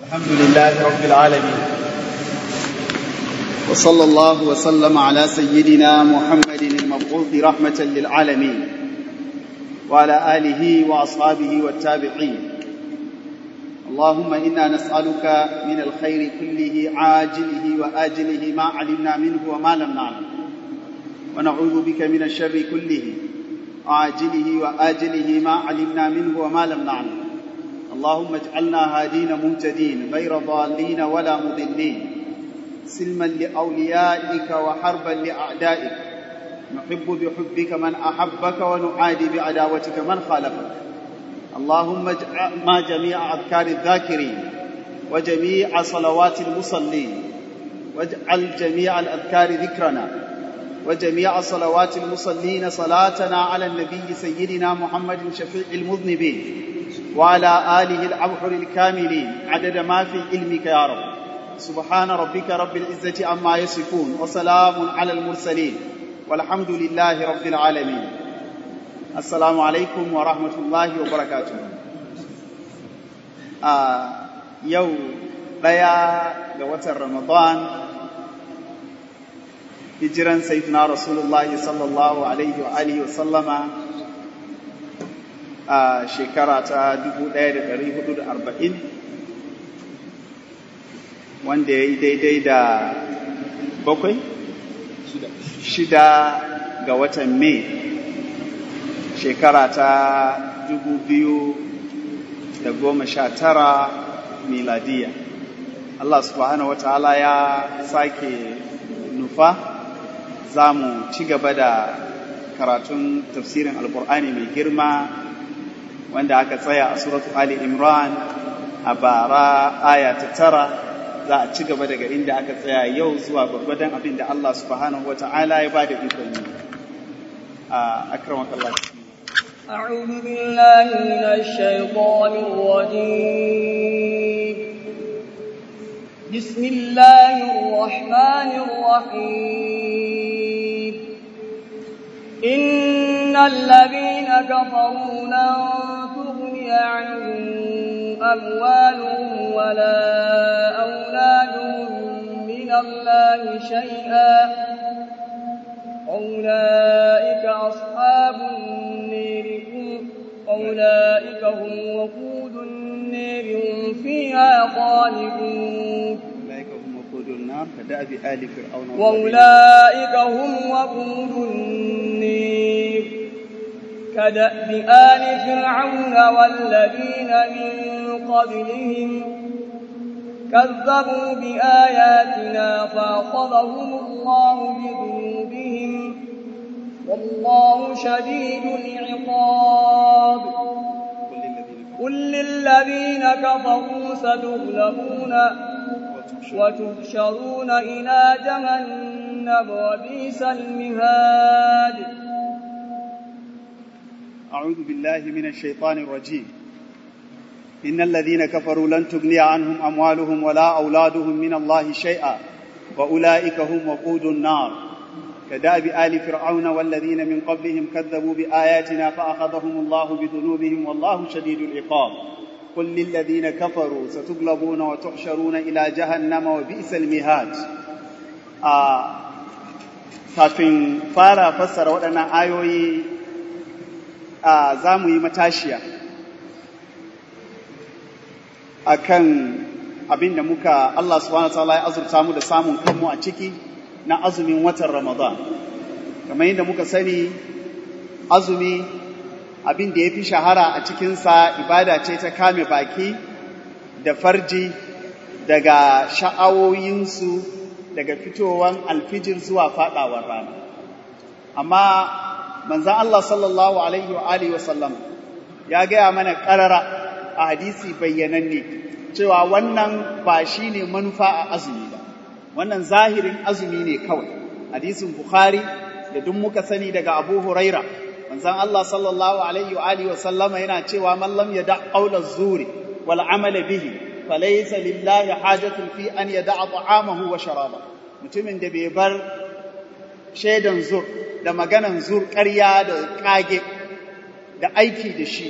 الحمد لله رب العالمين وصلى الله وسلم على سيدنا محمد المبعوث رحمة للعالمين وعلى آله وأصحابه والتابعين اللهم إنا نسألك من الخير كله عاجله وآجله ما علمنا منه وما لم نعلم ونعوذ بك من الشر كله عاجله وآجله ما علمنا منه وما لم نعلم اللهم اجعلنا هادين مهتدين غير ضالين ولا مضلين سلما لأوليائك وحربا لأعدائك نحب بحبك من أحبك ونعادي بعداوتك من خالفك اللهم اجعل ما جميع أذكار الذاكرين وجميع صلوات المصلين واجعل جميع الأذكار ذكرنا وجميع صلوات المصلين صلاتنا على النبي سيدنا محمد شفيع المذنبين وعلى آله الأبحر الكاملين عدد ما في علمك يا رب سبحان ربك رب العزة عما يصفون وسلام على المرسلين والحمد لله رب العالمين السلام عليكم ورحمة الله وبركاته آه يو بيا لوتر رمضان hijiran sayyidina rasulullahi sallallahu alaihi wa alihi wa sallama a shekara ta 1440 wanda ya yi daidai da bakwai shida ga watan mai shekara ta 2019 miladiya Allah subhanahu wa ta'ala ya sake nufa za mu ci gaba da karatun tafsirin alkur'ani mai girma wanda aka tsaya a suratu Ali Imran a bara aya ta tara za a ci gaba daga inda aka tsaya yau zuwa gwargwadon abin da Allah subhanahu wa ta'ala ya ba da ikon yi a akramak Allah أعوذ بالله من الشيطان الرجيم بسم الله الرحمن الرحيم إن الذين كفروا لن تغني عنهم أموالهم ولا أولادهم من الله شيئا أولئك أصحاب النير أولئك هم وقود النير هم فيها خالدون أولئك هم وقود النار كدأب آل فرعون وأولئك هم وقود النير كدأب آل فرعون والذين من قبلهم كذبوا بآياتنا فأخذهم الله بذنوبهم والله شديد العقاب قل للذين كفروا ستغلبون وتحشرون إلى جهنم وبئس المهاد أعوذ بالله من الشيطان الرجيم إن الذين كفروا لن تغني عنهم أموالهم ولا أولادهم من الله شيئا وأولئك هم وقود النار كداب آل فرعون والذين من قبلهم كذبوا بآياتنا فأخذهم الله بذنوبهم والله شديد العقاب قل للذين كفروا ستغلبون وتحشرون إلى جهنم وبئس المهاد آه kafin fara fassara waɗannan ayoyi za mu yi matashiya a kan abin da muka Allah subhanahu wa ta'ala ya azurta mu da samun kanmu a ciki na azumin watan Ramadan. Kamar yadda muka sani, azumi abin da ya fi shahara a cikinsa ibada ce ta kame baki da farji daga sha'awoyinsu daga fitowar alfijir zuwa faɗawar rana. Amma manzan Allah sallallahu Alaihi wa Alihi wasallam ya gaya mana ƙarara a hadisi bayyananne cewa wannan ba shi ne manufa a azumi ba. wannan zahirin azumi ne kawai hadisin bukhari da duk muka sani daga abu huraira manzon Allah sallallahu alaihi wa alihi wa sallama yana cewa man lam yada qawla zuri wal amala bihi falaysa lillahi hajatun fi an yada'a ta'amahu wa sharaba mutumin da bai bar shaidan zur da maganan zur ƙarya da kage da aiki da shi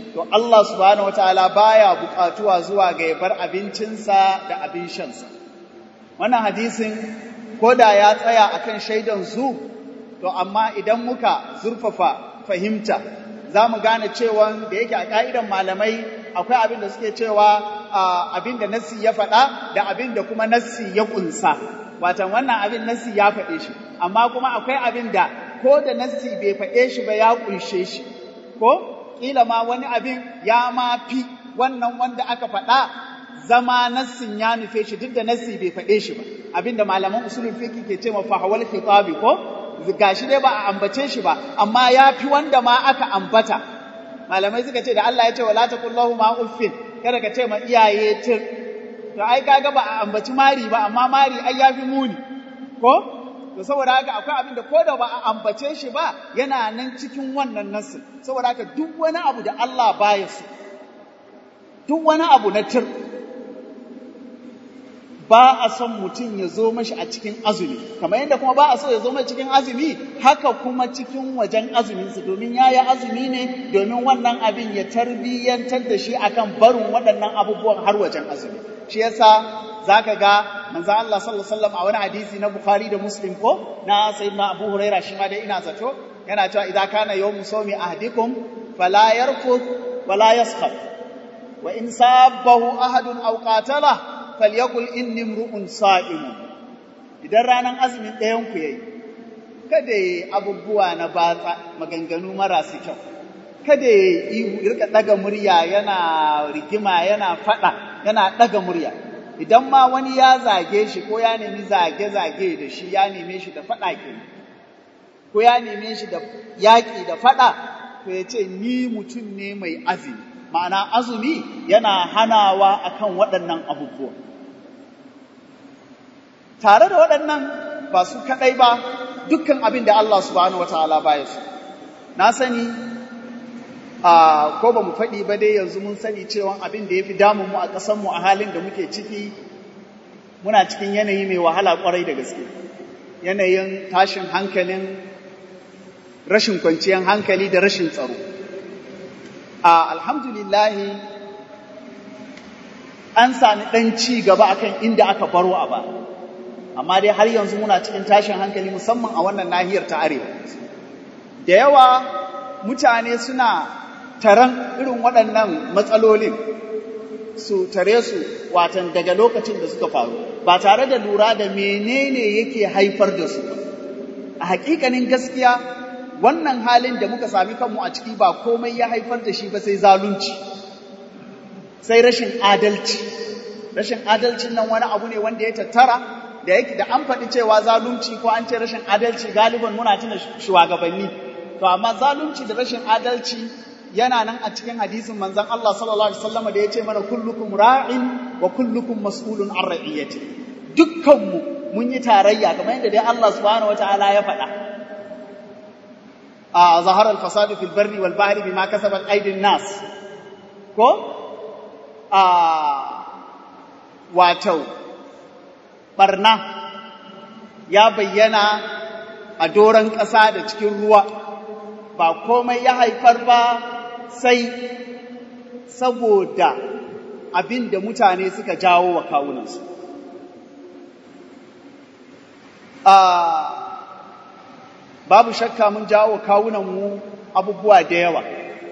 to Allah subhanahu wataala baya buƙatuwa zuwa ga ya bar abincinsa da abin shansa wannan hadisin ko da ya tsaya akan shaidan zu to amma idan muka zurfafa fahimta za mu gane cewa da yake a ƙa'idan malamai akwai abin da suke cewa abin da nassi ya faɗa da abin da kuma nassi ya ƙunsa watan wannan abin nassi ya faɗe shi amma kuma akwai abin da ko da nassi bai faɗe shi ba ya ƙunshe shi ko ƙila ma wani abin ya ma fi wannan wanda aka faɗa zama nassin ya nufe shi duk da nassi bai faɗe shi ba abin da malaman usulul fiqh ke ce ma fahawal khitabi ko gashi dai ba a ambace shi ba amma ya fi wanda ma aka ambata malamai suka ce da Allah ya ce wala taqullahu ma uffin kada ka ce ma iyaye tir to ai kaga ba a ambaci mari ba amma mari ai yafi muni ko to saboda haka akwai abin da koda ba a ambace shi ba yana nan cikin wannan nassin saboda haka duk wani abu da Allah baya so duk wani abu na tir ba a son mutum ya zo mashi a cikin azumi kamar yadda kuma ba a so ya zo mashi cikin azumi haka kuma cikin wajen azuminsa domin ya yi azumi ne domin wannan abin ya tarbiyyantar da shi akan barin waɗannan abubuwan har wajen azumi shi yasa zaka ga manzo Allah sallallahu alaihi wasallam a wani hadisi na Bukhari da Muslim ko na sayyidina Abu Huraira shi ma dai ina zato yana cewa idza kana yawmu sawmi ahdikum fala yarfuth wala yaskhab wa in sabbahu ahadun aw qatalahu falyakul inni mru'un sa'imun idan ranar azumin ɗayan ku yayi kada yayi abubuwa na batsa maganganu marasu kyau kada yayi rika daga murya yana rigima yana fada yana daga murya idan ma wani ya zage shi ko ya nemi zage zage da shi ya neme shi da fada ke ko ya neme shi da yaki da fada to ya ce ni mutum ne mai azumi ma'ana azumi yana hanawa akan waɗannan abubuwa tare da waɗannan ba su kaɗai ba dukkan abin da Allah subhanahu wataala baya su na sani a ko ba mu faɗi ba dai yanzu mun sani cewa abin da ya fi damun mu a ƙasanmu a halin da muke ciki muna cikin yanayi mai wahala ƙwarai da gaske yanayin tashin hankalin rashin kwanciyar hankali da rashin tsaro a alhamdulillahi an sami ɗan ci gaba akan inda aka baro a ba amma dai har yanzu muna cikin tashin hankali musamman a wannan nahiyar ta arewa da yawa mutane suna taron irin waɗannan matsalolin su tare su watan daga lokacin da suka faru ba tare da lura da menene yake haifar da su a hakikanin gaskiya wannan halin da muka sami kanmu a ciki ba komai ya haifar da shi ba sai zalunci sai rashin adalci rashin adalcin nan wani abu ne wanda ya tattara da yake da an faɗi cewa zalunci ko an ce rashin adalci galiban muna tuna shugabanni to amma zalunci da rashin adalci yana nan a cikin hadisin manzon Allah sallallahu alaihi wasallam da yace mana kullukum ra'in wa kullukum mas'ulun an ra'iyati dukkanmu mun yi tarayya kamar yadda dai Allah subhanahu wataala ya faɗa a zahara al-fasadu fil barri wal bahri bima kasabat aydin nas ko a wato barna ya bayyana a doron ƙasa da cikin ruwa ba komai ya haifar ba sai saboda abin da mutane suka jawo wa kawunansu. Babu shakka mun jawo wa kawunanmu abubuwa da yawa.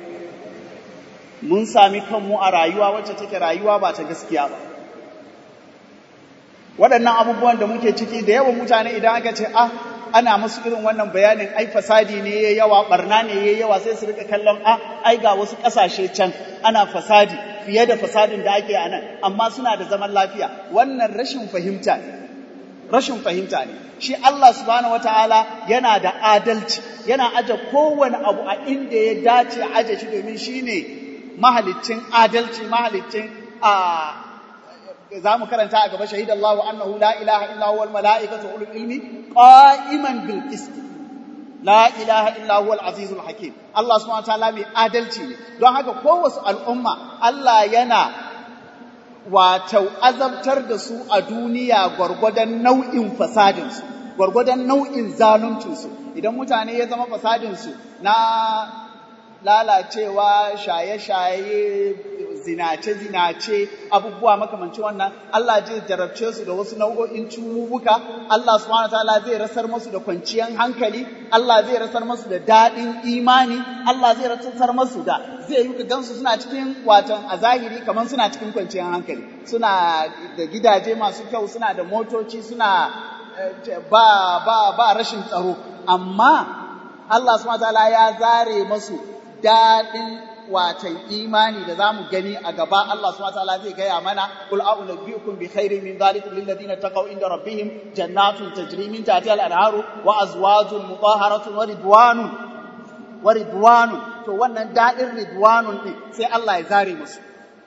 Mun sami kanmu a rayuwa wacce take rayuwa ba ta gaskiya ba. waɗannan abubuwan da muke ciki da yawan mutane idan aka ce ah ana musu irin wannan bayanin ai fasadi ne yayi yawa barna ne yayi yawa sai su rika kallon ah ai ga wasu ƙasashe can ana fasadi fiye da fasadin da ake a nan amma suna da zaman lafiya wannan rashin fahimta ne rashin fahimta ne shi Allah subhanahu wataala yana da adalci yana aje kowane abu a inda ya dace aje shi domin shine mahaliccin adalci mahaliccin a za mu karanta a gaba shahid Allah annahu la ilaha illa huwa al-mala'ikatu ulul ilmi qa'iman bil qist la ilaha illa huwa al-aziz al-hakim Allah subhanahu wa ta'ala mai adalci ne don haka kowace al'umma Allah yana wato azabtar da su a duniya gwargwadon nau'in fasadin su gwargwadon nau'in zaluncin su idan mutane ya zama fasadin su na lalacewa shaye-shaye zinace-zinace abubuwa makamancin wannan Allah zai jarabce su da wasu nau'o'in ciwuwuka Allah subhanahu wataala zai rasar musu da kwanciyar hankali Allah zai rasar musu da daɗin imani Allah zai rasar musu da zai yi gansu suna cikin watan a zahiri kamar suna cikin kwanciyar hankali suna da gidaje masu kyau suna da motoci suna ba ba ba rashin tsaro amma Allah subhanahu wataala ya zare masu daɗin watan imani da zamu gani a gaba Allah subhanahu wataala zai gaya mana qul a'unabbiukum bi khairin min dhalikum lil ladina taqaw inda rabbihim jannatun tajri min tahtiha al-anharu wa azwajun mutahharatun wa ridwanun wa ridwanun to wannan daɗin ridwanun din sai Allah ya zare musu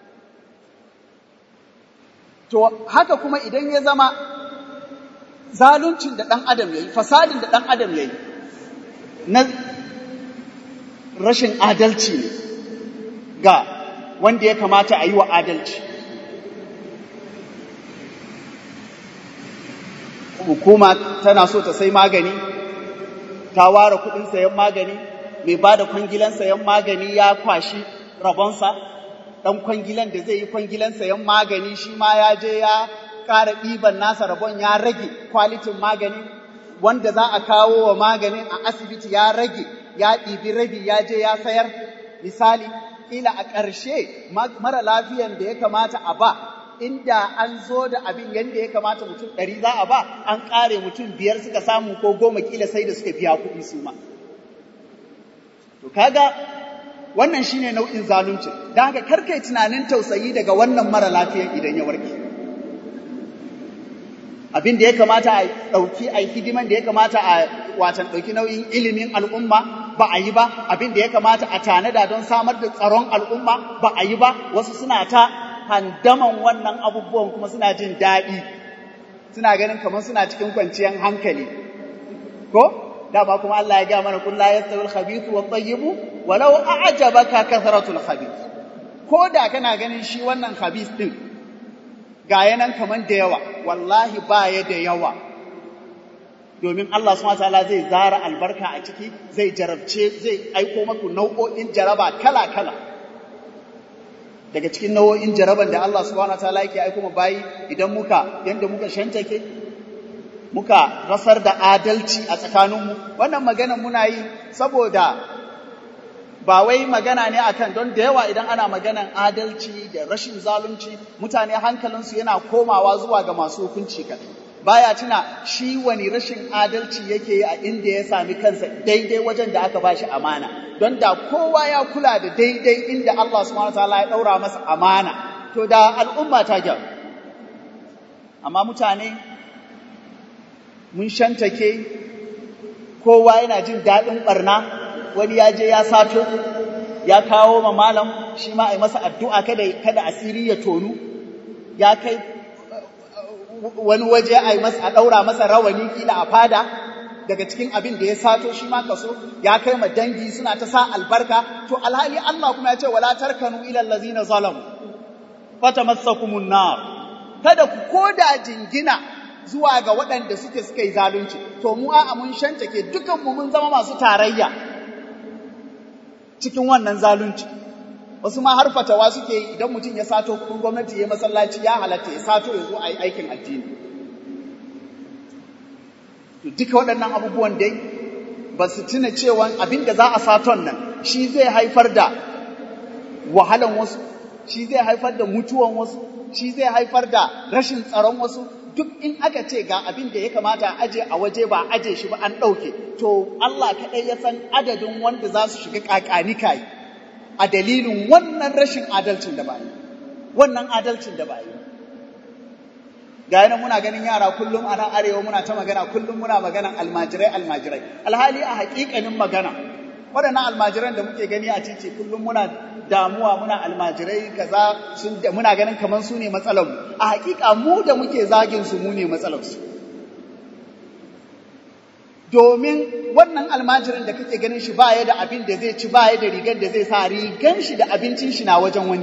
to haka kuma idan ya zama zaluncin da ɗan adam yayi fasadin da ɗan adam yayi na rashin adalci ne ga wanda ya kamata a yi wa adalci. Hukuma tana so ta sai magani, ta ware kuɗin sayan magani, mai ba da kwangilan sayan magani ya kwashi rabonsa, ɗan kwangilan da zai yi kwangilan sayan magani shi ma ya je ya ƙara ɗiban nasa rabon ya rage kwalitin magani, wanda za a kawo wa maganin a asibiti ya rage, ya ɗibi rabi ya je ya sayar, misali. kila a ƙarshe mara lafiyan da ya kamata a ba inda an zo da abin yadda ya kamata mutum ɗari za a ba an ƙare mutum biyar suka samu ko goma kila sai da suka biya kuɗi su ma. To kaga wannan shine nau'in zalunci don haka karkai tunanin tausayi daga wannan mara lafiyan idan ya warke. Abin da ya kamata a ɗauki a hidiman da ya kamata a watan ɗauki nauyin ilimin al'umma ba a yi ba abin da ya kamata a tanada don samar da tsaron al'umma ba a yi ba wasu suna ta handaman wannan abubuwan kuma suna jin daɗi suna ganin kamar suna cikin kwanciyar hankali ko dama kuma Allah ya gaya mana kullu yastawi al-khabithu wa tayyibu walau a'jabaka kathratul khabith ko da kana ganin shi wannan khabith din ga yanan kaman da yawa wallahi ba ya da yawa domin Allah subhanahu wataala zai zara albarka a ciki zai jarabce zai aiko maku nau'o'in jaraba kala-kala daga cikin nau'o'in jaraban da Allah subhanahu wataala yake aiko mu bayi idan muka yanda muka shantake muka rasar da adalci a tsakaninmu wannan magana muna yi saboda ba wai magana ne akan don da yawa idan ana maganan adalci da rashin zalunci mutane hankalinsu yana komawa zuwa ga masu hukunci kaɗai baya tuna shi wani rashin adalci yake yi a inda ya sami kansa daidai wajen da aka bashi amana don da kowa ya kula da daidai inda Allah subhanahu wataala ya daura masa amana to da al'umma ta gyaru amma mutane mun shantake kowa yana jin daɗin ɓarna wani ya je ya sato ya kawo ma malam shi ma a yi masa addu'a kada kada asiri ya tonu ya kai wani waje a yi masa a ɗaura masa rawani kila a fada daga cikin abin da ya sato shi ma kaso ya kai ma dangi suna ta sa albarka to alhali Allah kuma ya ce wala tarkanu ila allazina zalamu fatamassakumun nar kada ku koda jingina zuwa ga waɗanda suke suka yi zalunci to mu a'a mun shantake dukan mu mun zama masu tarayya cikin wannan zalunci wasu ma har fatawa suke yi idan mutum ya sato kuɗin gwamnati ya masallaci ya halatta ya sato ya zo a yi aikin addini to duka waɗannan abubuwan dai ba su tuna cewa abin da za a saton nan shi zai haifar da wahalan wasu shi zai haifar da mutuwan wasu shi zai haifar da rashin tsaron wasu duk in aka ce ga abin da ya kamata a aje a waje ba aje shi ba an ɗauke to Allah kaɗai ya san adadin wanda za su shiga ƙaƙani kayi a dalilin wannan rashin adalcin da ba yi wannan adalcin da ba yi ga yana muna ganin yara kullum a nan arewa muna ta magana kullum muna maganan almajirai almajirai alhali a haƙiƙanin magana waɗannan almajiran da muke gani a titi kullum muna damuwa muna almajirai kaza sun muna ganin kamar su ne matsalar mu a haƙiƙa mu da muke zagin su mu ne matsalar su domin wannan almajirin da kake ganin shi baya da abin da zai ci baya da rigar da zai sa rigan shi da abincin shi na wajen wani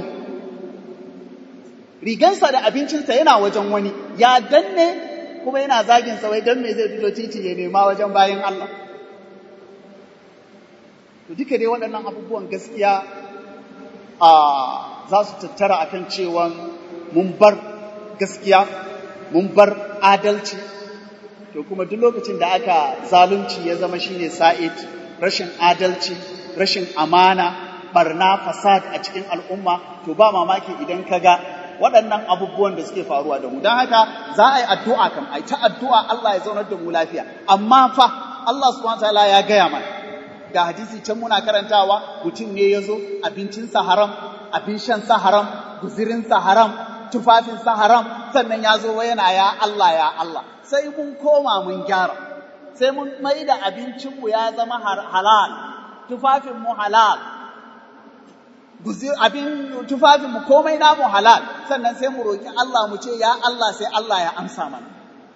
rigansa da abincinsa yana wajen wani ya danne kuma yana zagin sa wai dan me zai fito titi ya nema wajen bayan Allah to duka dai waɗannan abubuwan gaskiya a za su tattara akan cewa mun bar gaskiya mun bar adalci to kuma duk lokacin da aka zalunci ya zama shine sa'id rashin adalci rashin amana barna fasad a cikin al'umma to ba mamaki idan ka ga waɗannan abubuwan da suke faruwa da mu don haka za a yi addu'a kam a yi ta addu'a Allah ya zaunar da mu lafiya amma fa Allah subhanahu wataala ya gaya mana ga hadisi can muna karantawa mutum ne ya zo abincinsa haram abin shansa haram guzirinsa haram tufafinsa haram sannan ya zo yana ya Allah ya Allah sai mun koma mun gyara sai mun mai da abincinmu ya zama halal tufafinmu halal guzir abin tufafinmu komai namu halal sannan sai mu roki Allah mu ce ya Allah sai Allah ya amsa mana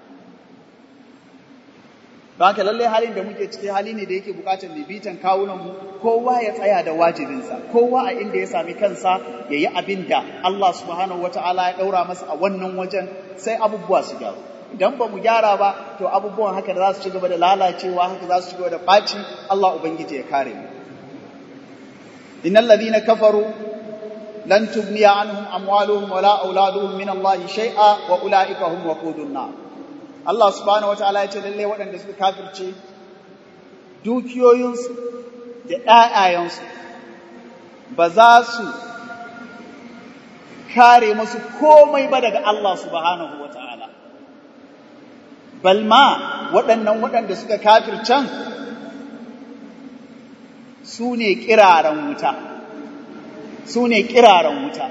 don haka lallai halin da muke ciki hali ne da yake bukatar bibitan kawunanmu kowa ya tsaya da wajibinsa kowa a inda ya sami kansa ya yi abin da Allah subhanahu wata'ala ya ɗaura masa a wannan wajen sai abubuwa su gyaru idan ba mu gyara ba to abubuwan haka za su ci gaba da lalacewa haka za su ci gaba da ɓaci Allah ubangiji ya kare mu innal ladina kafaru lan tugniya anhum amwaluhum wala auladuhum min Allah shay'a wa ulaika hum waqudun nar Allah subhanahu wataala ya ce lalle waɗanda suka kafirce dukiyoyinsu da ƴaƴayensu ba za su kare musu komai ba daga Allah subhanahu wataala balma waɗannan waɗanda suka kafircan su ne kiraren wuta su ne kiraren wuta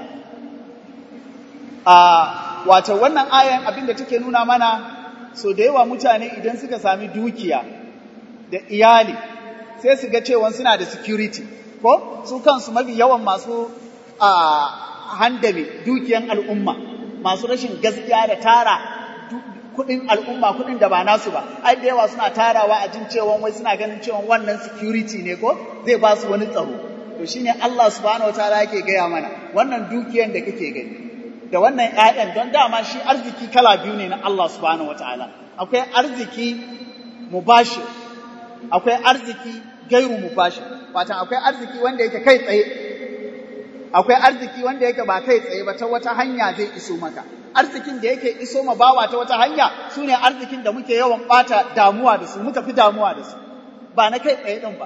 a wato wannan ayan abinda take nuna mana so da yawa mutane idan suka sami dukiya da iyali sai su ga cewa suna da security ko su kansu mafi yawan masu a handame dukiyan al'umma masu rashin gaskiya da tara kudin al'umma kudin da ba nasu ba ai da yawa suna tarawa a jin cewa wai suna ganin cewa wannan security ne ko zai ba su wani tsaro to shine Allah subhanahu wataala yake gaya mana wannan dukiyan da kake gani da wannan ƴaƴan don dama shi arziki kala biyu ne na Allah subhanahu wataala akwai arziki mubashir akwai arziki gairu mubashir wato akwai arziki wanda yake kai tsaye akwai arziki wanda yake ba kai tsaye ba ta wata hanya zai iso maka arzikin da yake iso ma bawa ta wata hanya sune arzikin da muke yawan bata damuwa da su muka fi damuwa da su ba na kai tsaye din ba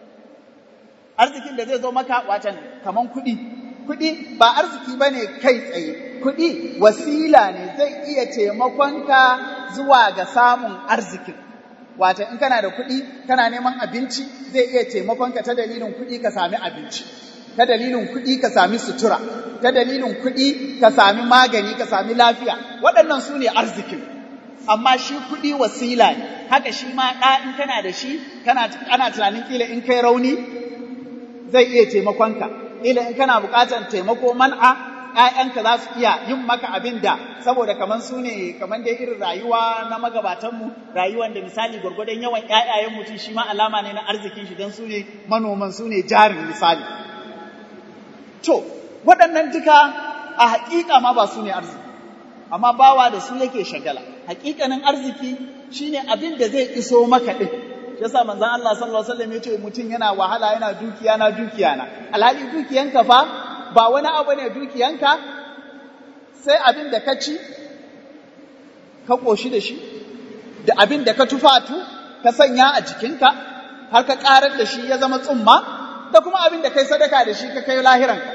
arzikin da zai zo maka watan kaman kuɗi kuɗi ba arziki bane kai tsaye kuɗi wasila ne zai iya taimakonka zuwa ga samun arzikin wata in kana da kuɗi kana neman abinci zai iya taimakonka ta dalilin kuɗi ka sami abinci ta dalilin kuɗi ka sami sutura ta dalilin kuɗi ka sami magani ka sami lafiya waɗannan su ne arzikin amma shi kuɗi wasila ne haka shi ma ɗa in kana da shi kana ana tunanin kila in kai rauni zai iya taimakonka kila in kana buƙatar taimako man'a ‘ya'yanka za su iya yin maka abin da saboda kamar su ne kamar dai irin rayuwa na magabatanmu rayuwan da misali gwargwadon yawan ‘ya'yayen mutum shi ma alama ne na arzikin shi don su ne manoman su ne jarin misali To, waɗannan duka a haƙiƙa ma ba su ne arziki, amma bawa da su yake shagala. Haƙiƙanin arziki shi ne abin da zai iso maka ɗin. Shi yasa manzon Allah sallallahu alaihi wasallam ya ce mutum yana wahala yana dukiya na dukiya na. Alhali dukiyanka fa ba wani abu ne dukiyanka sai abin da ka ci ka ƙoshi da shi, da abin da ka tufatu ka sanya a jikinka har ka ƙarar da shi ya zama tsumma da kuma abin da kai sadaka da shi ka kai lahiranka.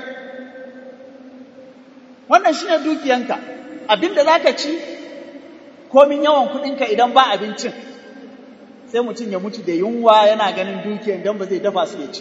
Wannan shi ne dukiyanka, abin da za ka ci, komin yawan kuɗinka idan ba abincin, sai mutum ya mutu da yunwa yana ganin dukiyan don ba zai dafa su ya ci.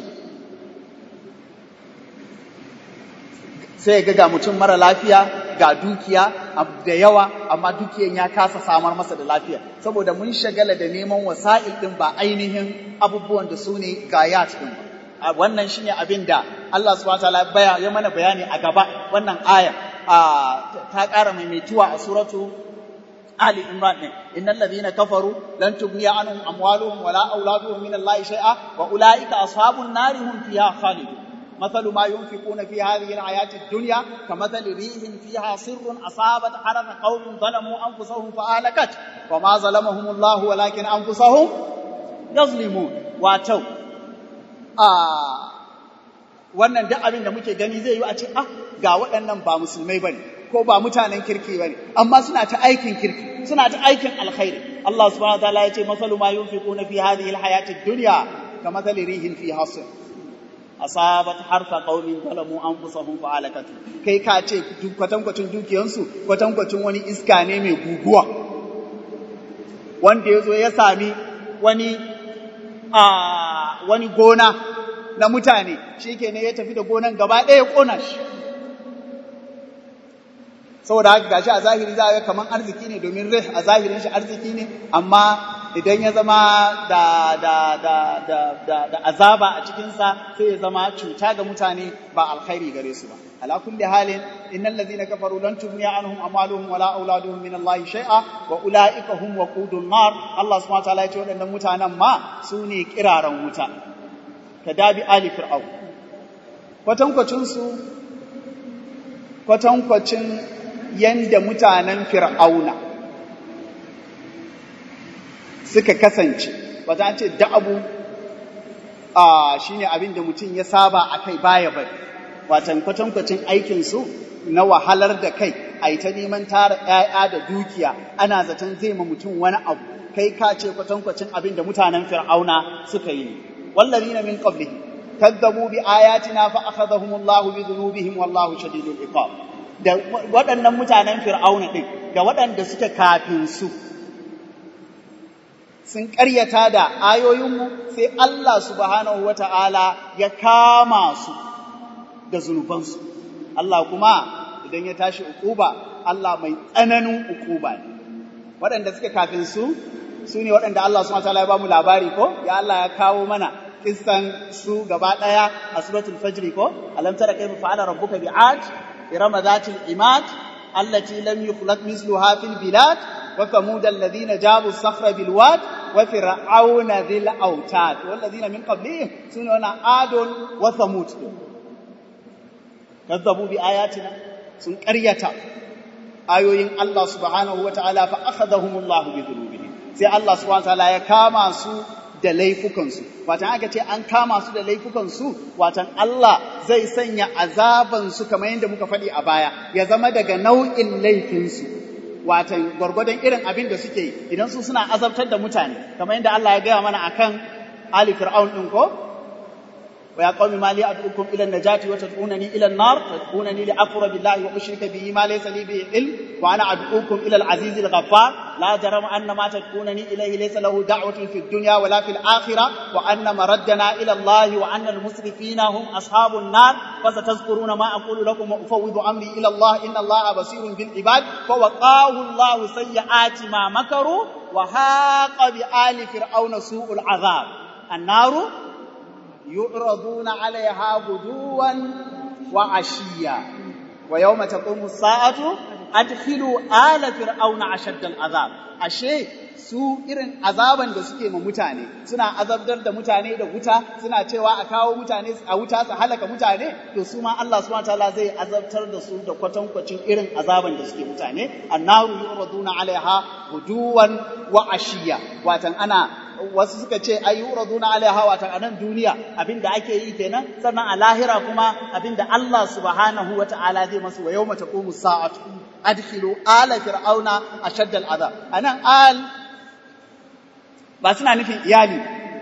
Sai ga ga mutum mara lafiya ga dukiya da yawa, amma dukiyan ya kasa samar masa da lafiya, saboda mun shagala da neman wasa'il ɗin ba ainihin abubuwan da su ne gayat ɗin ba. wannan shine abin da Allah subhanahu wataala baya ya mana bayani a gaba wannan aya ta ƙara maimaituwa a suratu Ali Imran din innal ladhina kafaru lan tughniya anhum amwaluhum wala auladuhum min Allah shay'a wa ulaika ashabun nari hum fiha khalidun مثل ما ينفقون في هذه الحياة الدنيا كمثل ريح فيها سر أصابت حرث قوم ظلموا أنفسهم فأهلكت وما ظلمهم الله ولكن أنفسهم يظلمون واتوا a wannan duk abin da muke gani zai yi a ce ah ga waɗannan ba musulmai bane ko ba mutanen kirki bane amma suna ta aikin kirki suna ta aikin alkhairi Allah subhanahu wataala ya ce masalu ma yunfiquna fi hadhihi alhayati ad-dunya kamathali rihin fi hasr asabat harfa qaumin zalamu anfusahum fa alakatu kai ka ce kwatankwacin dukiyansu kwatankwacin wani iska ne mai guguwa wanda ya zo ya sami wani a wani gona na mutane shi ke ne ya tafi da gonan gaba ɗaya ƙona shi saboda haka gashi a zahiri za a ga kamar arziki ne domin rai a zahirin shi arziki ne amma idan ya zama da, da, da, da, da, da azaba a cikinsa sai ya zama cuta ga mutane ba alkhairi gare su ba ala kulli halin innal ladhina kafaru lan tughniya anhum amwaluhum wala auladuhum min Allah shay'a wa ulaika hum waqudun nar Allah subhanahu wa ta'ala ya ce waɗannan mutanen ma su ne kiraran wuta dabi ali fir'au kwatankwacin su kwatankwacin yanda mutanen fir'auna suka kasance wata an ce da'abu a shine abin da mutum ya saba a kai baya bari watan kwatankwacin aikinsu na wahalar da kai a yi ta neman tara ‘ya'ya da dukiya ana zaton zai ma mutum wani abu kai ka ce kwatankwacin abin da mutanen fir'auna suka yi wallazina min qablihi kadzabu bi ayatina fa akhadhahumullahu bi dhunubihim wallahu shadidul iqab da waɗannan mutanen fir'auna din da waɗanda suke kafin su sun ƙaryata da ayoyinmu sai Allah subhanahu wata'ala ya kama su da zunubansu Allah kuma idan ya tashi ukuba Allah mai tsananin ukuba ne waɗanda suke kafin su su ne waɗanda Allah subhanahu wata'ala ya ba mu labari ko ya Allah ya kawo mana kissan su gaba ɗaya a suratul fajr ko alam tara kayfa fa'ala rabbuka bi'ad irama dhatil imad allati lam yukhlaq misluha fil bilad wa thamud alladhina jabu as-sakhra bil wad wa fir'auna dhil awtad walladhina min qablihim sunana adun wa thamud kazzabu bi ayatina sun ƙaryata ayoyin Allah subhanahu wa ta'ala fa akhadhahumullahu bi dhunubihim sai Allah subhanahu wa ta'ala ya kama su da laifukansu watan aka ce an kama su da laifukansu watan Allah zai sanya azabansu kamar yadda muka faɗi a baya ya zama daga nau'in laifinsu watan gwargwadon irin abin da suke yi idan su suna azabtar da mutane kamar yadda Allah ya gaya mana akan Ali Fir'aun din ko ويا قوم ما لي أدعوكم إلى النجاة وتدعونني إلى النار تدعونني لأكفر بالله وأشرك به ما ليس لي به علم وأنا أدعوكم إلى العزيز الغفار لا جرم أن ما تدعونني إليه ليس له دعوة في الدنيا ولا في الآخرة وأن مردنا إلى الله وأن المسرفين هم أصحاب النار فستذكرون ما أقول لكم وأفوض أمري إلى الله إن الله بصير بالعباد فوقاه الله سيئات ما مكروا وهاق بآل فرعون سوء العذاب النار يعرضون عليها غدوا وعشيا ويوم تقوم الساعة أدخلوا آل فرعون أشد العذاب ashe su irin azaban da suke ma mutane suna azabtar da mutane da wuta suna cewa a kawo mutane a wuta su halaka mutane to su ma Allah subhanahu wataala zai azabtar da su da kwatankwacin irin azaban da suke mutane annaru yuraduna alaiha guduwan wa ashiya watan ana wasu suka ce ai yuraduna alaiha watan anan duniya abinda ake yi kenan sannan a lahira kuma abinda Allah subhanahu wataala zai masu wa yawma taqumu sa'atu adkhilu ala fir'auna ashadda al'adab anan al ba suna nufin iyali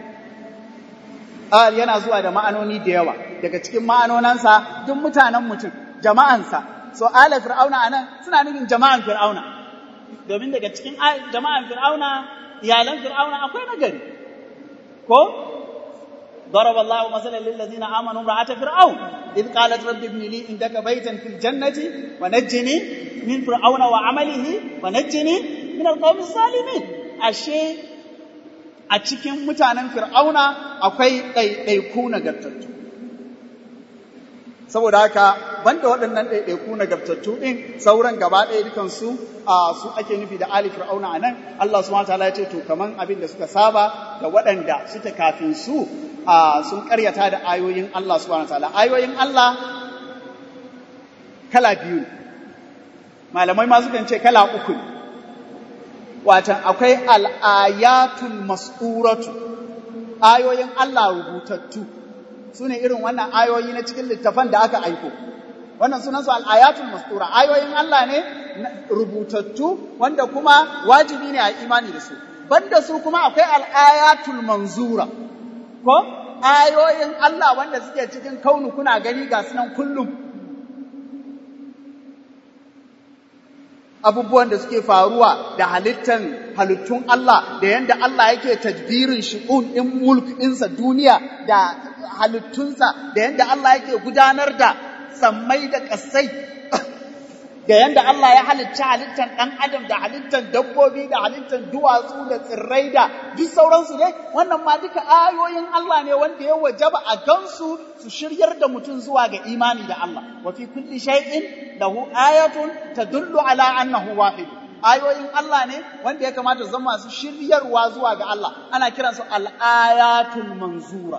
al yana zuwa da ma'anoni da yawa daga cikin ma'anonansa duk mutanen mutum jama'ansa so ala fir'auna anan suna nufin jama'an fir'auna domin daga cikin jama'an fir'auna iyalan fir'auna akwai nagari ko ضرب الله مثلا للذين امنوا امراه فرعون اذ قالت رب ابن لي عندك بيتا في الجنه ونجني من فرعون وعمله ونجني من القوم الظالمين ashe a cikin mutanen fir'auna akwai ɗaiɗaiku nagartattu saboda haka banda waɗannan ɗaiɗaiku nagartattu ɗin sauran gaba ɗaya dukansu a su ake nufi da ali fir'auna a nan Allah subhanahu wataala ya ce to kaman abin da suka saba da waɗanda suka kafin su sun ƙaryata da ayoyin Allah subhanahu wataala ayoyin Allah kala biyu ne malamai ma sukan ce kala uku ne watan akwai al'ayatul mas'uratu ayoyin Allah rubutattu su ne irin wannan ayoyi na cikin littafan da aka aiko wannan sunansu al'ayatul mastura ayoyin Allah ne rubutattu wanda kuma wajibi ne a imani da su banda su kuma akwai al'ayatul manzura ko ayoyin Allah wanda suke cikin kaunu kuna gani ga sunan kullum abubuwan da suke faruwa da halittan halittun Allah da yanda Allah yake tadbirin shi'un in mulk ɗinsa duniya da halittunsa da yanda Allah yake gudanar da sammai da ƙasai da yanda Allah ya halicci halittan ɗan adam da halittan dabbobi da halittan duwatsu da tsirrai da duk sauransu ne wannan ma duka ayoyin Allah ne wanda ya wajaba a gansu su shiryar da mutum zuwa ga imani da Allah wa fi kulli shay'in lahu ayatun tadullu ala annahu wahid ayoyin Allah ne wanda ya kamata zama masu shiryarwa zuwa ga Allah ana kiransu al-ayatul manzura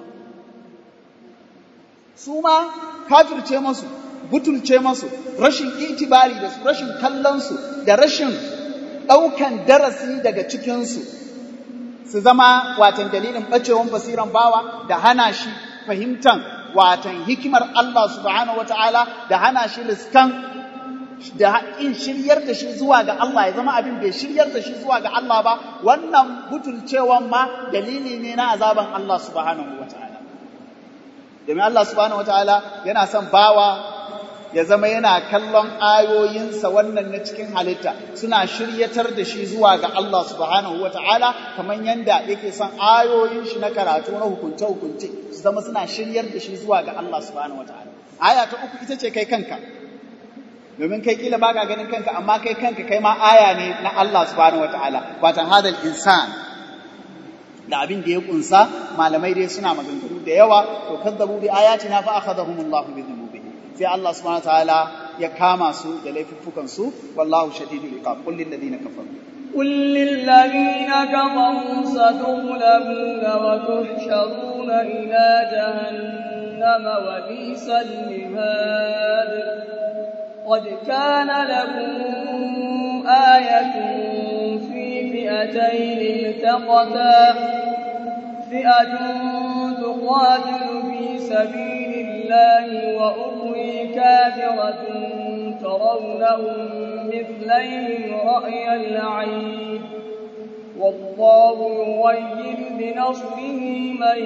su ma kafirce masu butulce masu rashin itibari da su rashin kallonsu da rashin ɗaukan darasi daga cikinsu su zama watan dalilin ɓacewan basiran bawa da hana shi fahimtan watan hikimar Allah subhanahu wata'ala da hana shi riskan da in shiryar da shi zuwa ga Allah ya zama abin bai shiryar da shi zuwa ga Allah ba wannan butulcewan ma dalili ne na azaban Allah subhanahu wata'ala domin Allah subhanahu wata'ala yana son bawa ya zama yana kallon ayoyinsa wannan na cikin halitta suna shiryatar da shi zuwa ga Allah subhanahu wa ta'ala kamar yadda yake son ayoyin shi na karatu na hukunce-hukunce su zama suna shiryar da shi zuwa ga Allah subhanahu wa ta'ala. Aya ta uku ita ce kai kanka, domin kai kila baka ganin kanka amma kai kanka kai ma aya ne na Allah subhanahu wa ta'ala, watan hadal insan. Da abin da ya kunsa malamai dai suna maganganu da yawa to kazzabu bi ayatina fa akhadahumullahu bi dhunubi sai Allah subhanahu wataala ya kama su da laifuffukan su wallahu shadidul iqab qul lil ladina kafaru قل للذين كفروا ستغلبون وتحشرون إلى جهنم وبئس المهاد قد كان لكم آية في فئتين التقتا فئة تقاتل في سبيل الله وأخرى كافرة ترونهم مثليهم رأي العين والله يغير بنصره من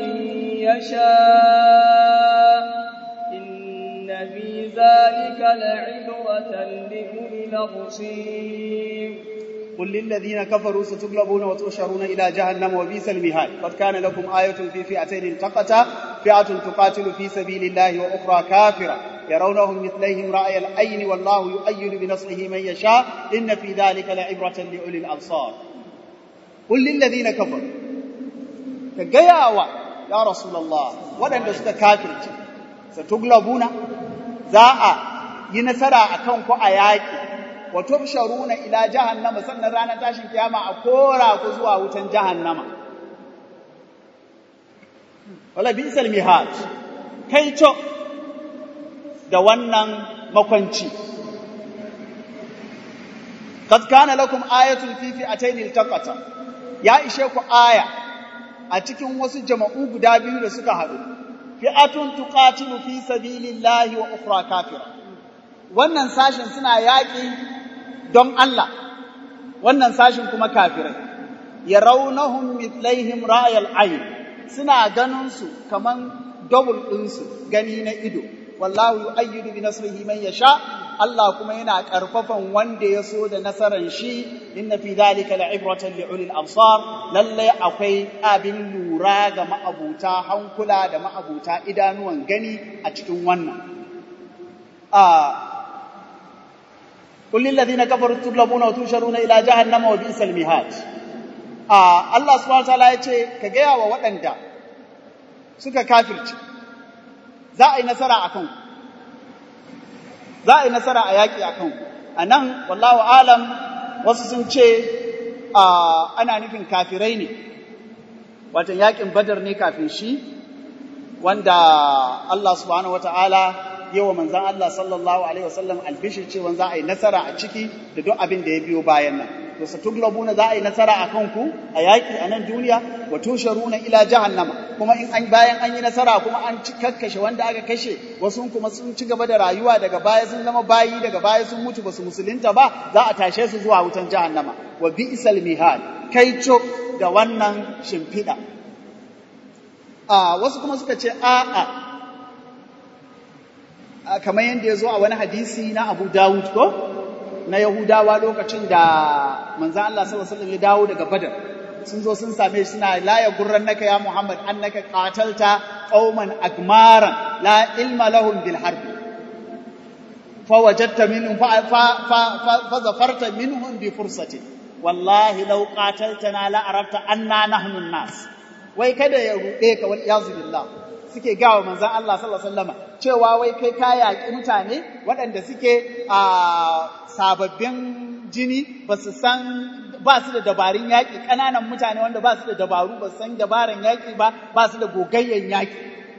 يشاء إن في ذلك لعبرة لأولي الأبصير قل للذين كفروا ستغلبون وتحشرون إلى جهنم وبئس المهاد قد كان لكم آية في فئتين التقتا فئة تقاتل في سبيل الله وأخرى كافرة يرونهم مثليهم رأي العين والله يؤيد بنصره من يشاء إن في ذلك لعبرة لأولي الأبصار قل للذين كفروا كجياوا يا رسول الله ولن تسك كافر ستغلبون زاء ينسرى أكونكو آياتي wa tubsharuna ila jahannama sannan ranar tashin kiyama a kora ku zuwa wutan jahannama wala bisal mihaj kai to da wannan makwanci qad kana lakum ayatun fi fi'atayn iltaqata ya ishe ku aya a cikin wasu jama'u guda biyu da suka haɗu fi'atun tuqatilu fi sabilillahi wa ukhra kafira wannan sashin suna yaƙi don Allah wannan sashin kuma kafirai ya raunahum mitlaihim ra'ayal ayn suna ganin su kaman double ɗinsu gani na ido wallahu yu'ayyidu bi nasrihi man yasha Allah kuma yana karfafan wanda ya so da nasaran shi inna fi dhalika la'ibratan li ulil absar lalle akwai abin lura ga ma'abuta hankula da ma'abuta idanuwan gani a cikin wannan a قل للذين كفروا تغلبون وتحشرون الى جهنم وبئس المهاد آه الله سبحانه وتعالى yace ka gaya wa waɗanda suka kafirci za a yi nasara akan ku za a yi nasara a yaƙi akan ku anan wallahu alam wasu sun ce ana nufin kafirai ne watan yaƙin badar ne kafin shi wanda Allah subhanahu wataala yawa manzan Allah sallallahu Alaihi wasallam albishir cewa za a yi nasara a ciki da duk abin da ya biyo bayan nan. To, na za a yi nasara a kanku a yaƙi a nan duniya, wa tusharuna ila jahannama, kuma in an bayan an yi nasara kuma an ci kakkashe wanda aka kashe wasu kuma sun ci gaba da rayuwa daga baya sun zama bayi daga baya sun mutu basu musulunta ba za a tashe su zuwa wutan jahannama wa bi'sal mihad kaico da wannan shimfiɗa a wasu kuma suka ce a'a kamar yadda ya zo a wani hadisi na Abu Dawud ko na Yahudawa lokacin da manzan Allah sallallahu alaihi ya dawo daga Badar sun zo sun same shi suna la ya gurran naka ya Muhammad annaka qatalta qauman akmaran la ilma lahum bil harb fa wajadta minhum fa fa fa zafarta minhum bi fursati wallahi law qataltana la arafta anna nahnu an-nas wai kada ya rude ka wal yazu billah suke gawa manzan Allah sallallahu alaihi wasallam cewa wai kai ka yaƙi mutane waɗanda suke a sababbin jini ba su san ba su da dabarun yaƙi ƙananan mutane wanda ba su da dabaru ba su san dabaran yaƙi ba ba su da gogayyen yaƙi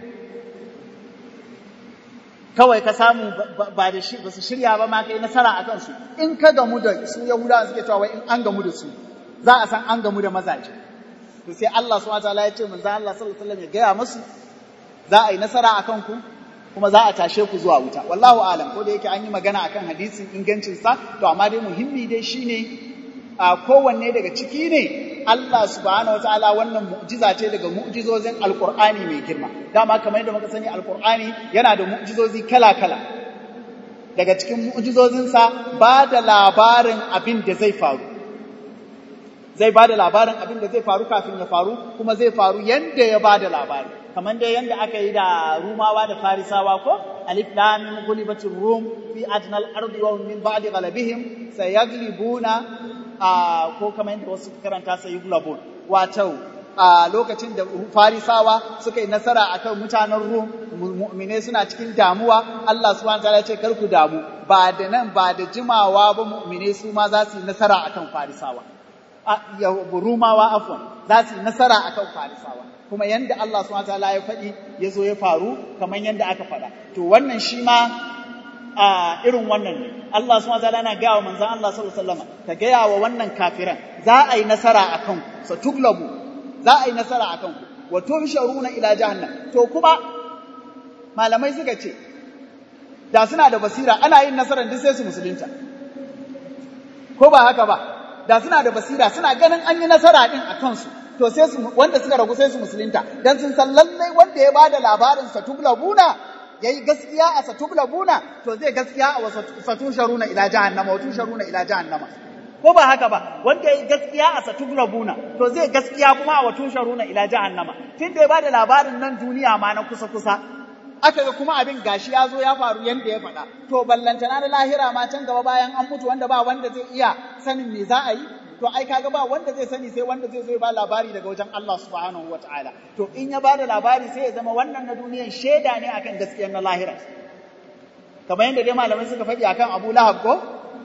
kawai ka samu ba da shi ba su shirya ba ma kai nasara a kansu in ka gamu da su yahudawa suke cewa wai in an gamu da su za a san an gamu da mazaje to sai Allah subhanahu wa ta'ala ya ce manzo Allah sallallahu alaihi wasallam ya gaya musu za a yi nasara a kanku kuma za a tashe ku zuwa wuta wallahu alam ko da yake an yi magana akan hadisin ingancin sa to amma dai muhimmi dai shine a kowanne daga ciki ne Allah subhanahu wataala wannan mu'jiza ce daga mu'jizozin alqur'ani mai girma dama kamar yadda muka sani alqur'ani yana da mu'jizozi kala kala daga cikin mu'jizozin sa ba da labarin abin da zai faru zai ba da labarin abin da zai faru kafin ya faru kuma zai faru yanda ya ba da labari kamar dai yanda aka yi da rumawa da farisawa ko alif lam mim ghulibatir rum fi adnal ardi wa min ba'di ghalabihim sayaglibuna ko kamar yanda wasu karanta sayaglibun wato a lokacin da farisawa suka yi nasara akan mutanen rum mu'mine suna cikin damuwa Allah subhanahu wataala ya ce kar ku damu ba da nan ba da jimawa ba mu'mine su ma za su yi nasara akan farisawa rumawa afwan za su yi nasara akan farisawa kuma yanda Allah subhanahu wataala ya faɗi ya zo ya faru kamar yanda aka faɗa to wannan shi ma a irin wannan ne Allah subhanahu wataala yana gaya wa manzon Allah sallallahu alaihi wasallam ka gaya wa wannan kafiran za a yi nasara akan ku sa tuglabu za a yi nasara akan ku wa tuhsharuna ila jahannam to kuma malamai suka ce da suna da basira ana yin nasarar duk sai su musulunta ko ba haka ba da suna da basira suna ganin an yi nasara din a kansu to sai su wanda suka ragu sai su musulunta dan sun san lallai wanda ya bada labarin satublabuna yayi gaskiya a satublabuna to zai gaskiya a satusharuna ila jahannama watusharuna ila jahannama ko ba haka ba wanda yayi gaskiya a satublabuna to zai gaskiya kuma a watusharuna ila jahannama tunda ya bada labarin nan duniya ma na kusa kusa aka ga kuma abin gashi ya zo ya faru yanda ya faɗa to ballantana na lahira ma can gaba bayan an mutu wanda ba wanda zai iya sanin me za a yi to ai kaga ba wanda zai sani sai wanda zai zo ya ba labari daga wajen Allah subhanahu wataala to in ya bada labari sai ya zama wannan na duniyan shaida ne akan gaskiyar na lahira kamar yadda dai malamai suka faɗi akan Abu Lahab ko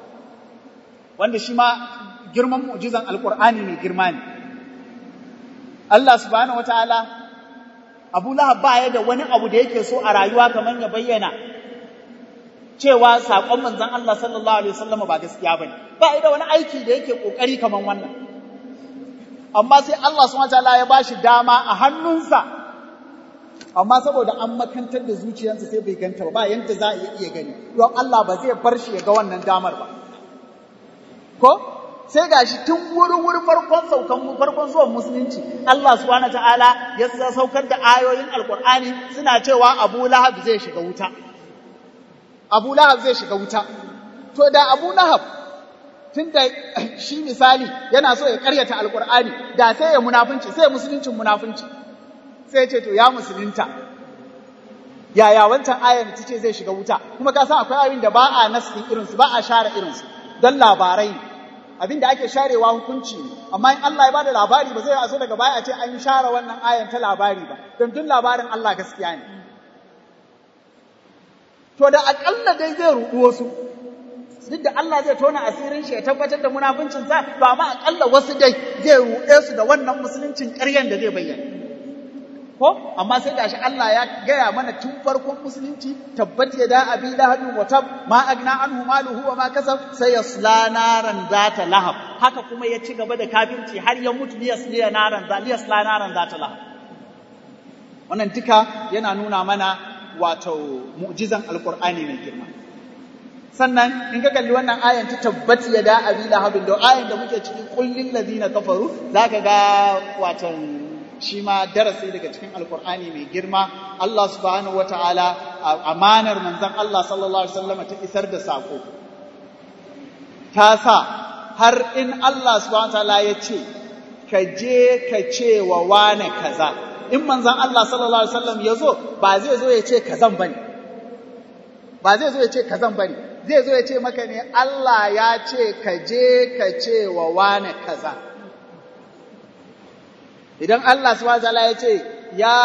wanda shi ma girman mu'jizan alqur'ani mai girma ne Allah subhanahu wataala Abu Lahab ba ya da wani abu da yake so a rayuwa kamar ya bayyana cewa saƙon manzon Allah sallallahu alaihi wasallam ba gaskiya bane ba da wani aiki da yake kokari kamar wannan amma sai Allah subhanahu wataala ya bashi dama a hannunsa amma saboda an makantar da zuciyarsa sai bai ganta ba ba yanda za a iya gani don Allah ba zai bar shi ya ga wannan damar ba ko sai gashi tun wurin wurin farkon saukan farkon zuwan musulunci Allah subhanahu ta'ala ya saukar da ayoyin alqur'ani suna cewa Abu Lahab zai shiga wuta Abu Lahab zai shiga wuta to da Abu Lahab tunda shi misali yana so ya karyata alqur'ani da sai ya munafunci sai musuluncin munafunci sai ya ce to ya musulunta yaya wancan ayar ta ce zai shiga wuta kuma ka san akwai abin da ba a nasin irinsu ba a share irinsu don labarai ne abin da ake sharewa hukunci ne amma in Allah ya bada labari ba zai aso daga baya a ce an share wannan ayan ta labari ba don duk labarin Allah gaskiya ne to da akalla dai zai rudu wasu duk da Allah zai tona asirin shi ya tabbatar da munafincin sa to amma akalla wasu dai zai rude su da wannan musuluncin ƙaryan da zai bayyana ko amma sai gashi Allah ya gaya mana tun farkon musulunci tabbat ya da abi lahabin wa tab ma agna anhu maluhu wa ma kasab sai yasla naran zata lahab haka kuma ya ci gaba da kafirci har ya mutu li yasla naran za li yasla naran zata lahab wannan duka yana nuna mana wato mu'jizan alqur'ani mai girma sannan in ka kalli wannan ayan ta tabbat ya da abi lahabin da ayan da muke cikin kullin ladina kafaru zaka ga watan shi ma darasi daga cikin alkur'ani mai girma Allah subhanahu wataala amanar manzon Allah sallallahu alaihi wasallam ta isar da sako ta sa har in Allah subhanahu wataala ya ce ka je ka ce wa wane kaza in manzon Allah sallallahu alaihi wasallam ya zo ba zai zo ya ce kazan bane ba zai zo ya ce kazan bane zai zo ya ce maka ne Allah ya ce ka je ka ce wa wane kaza idan Allah subhanahu wataala ya ce ya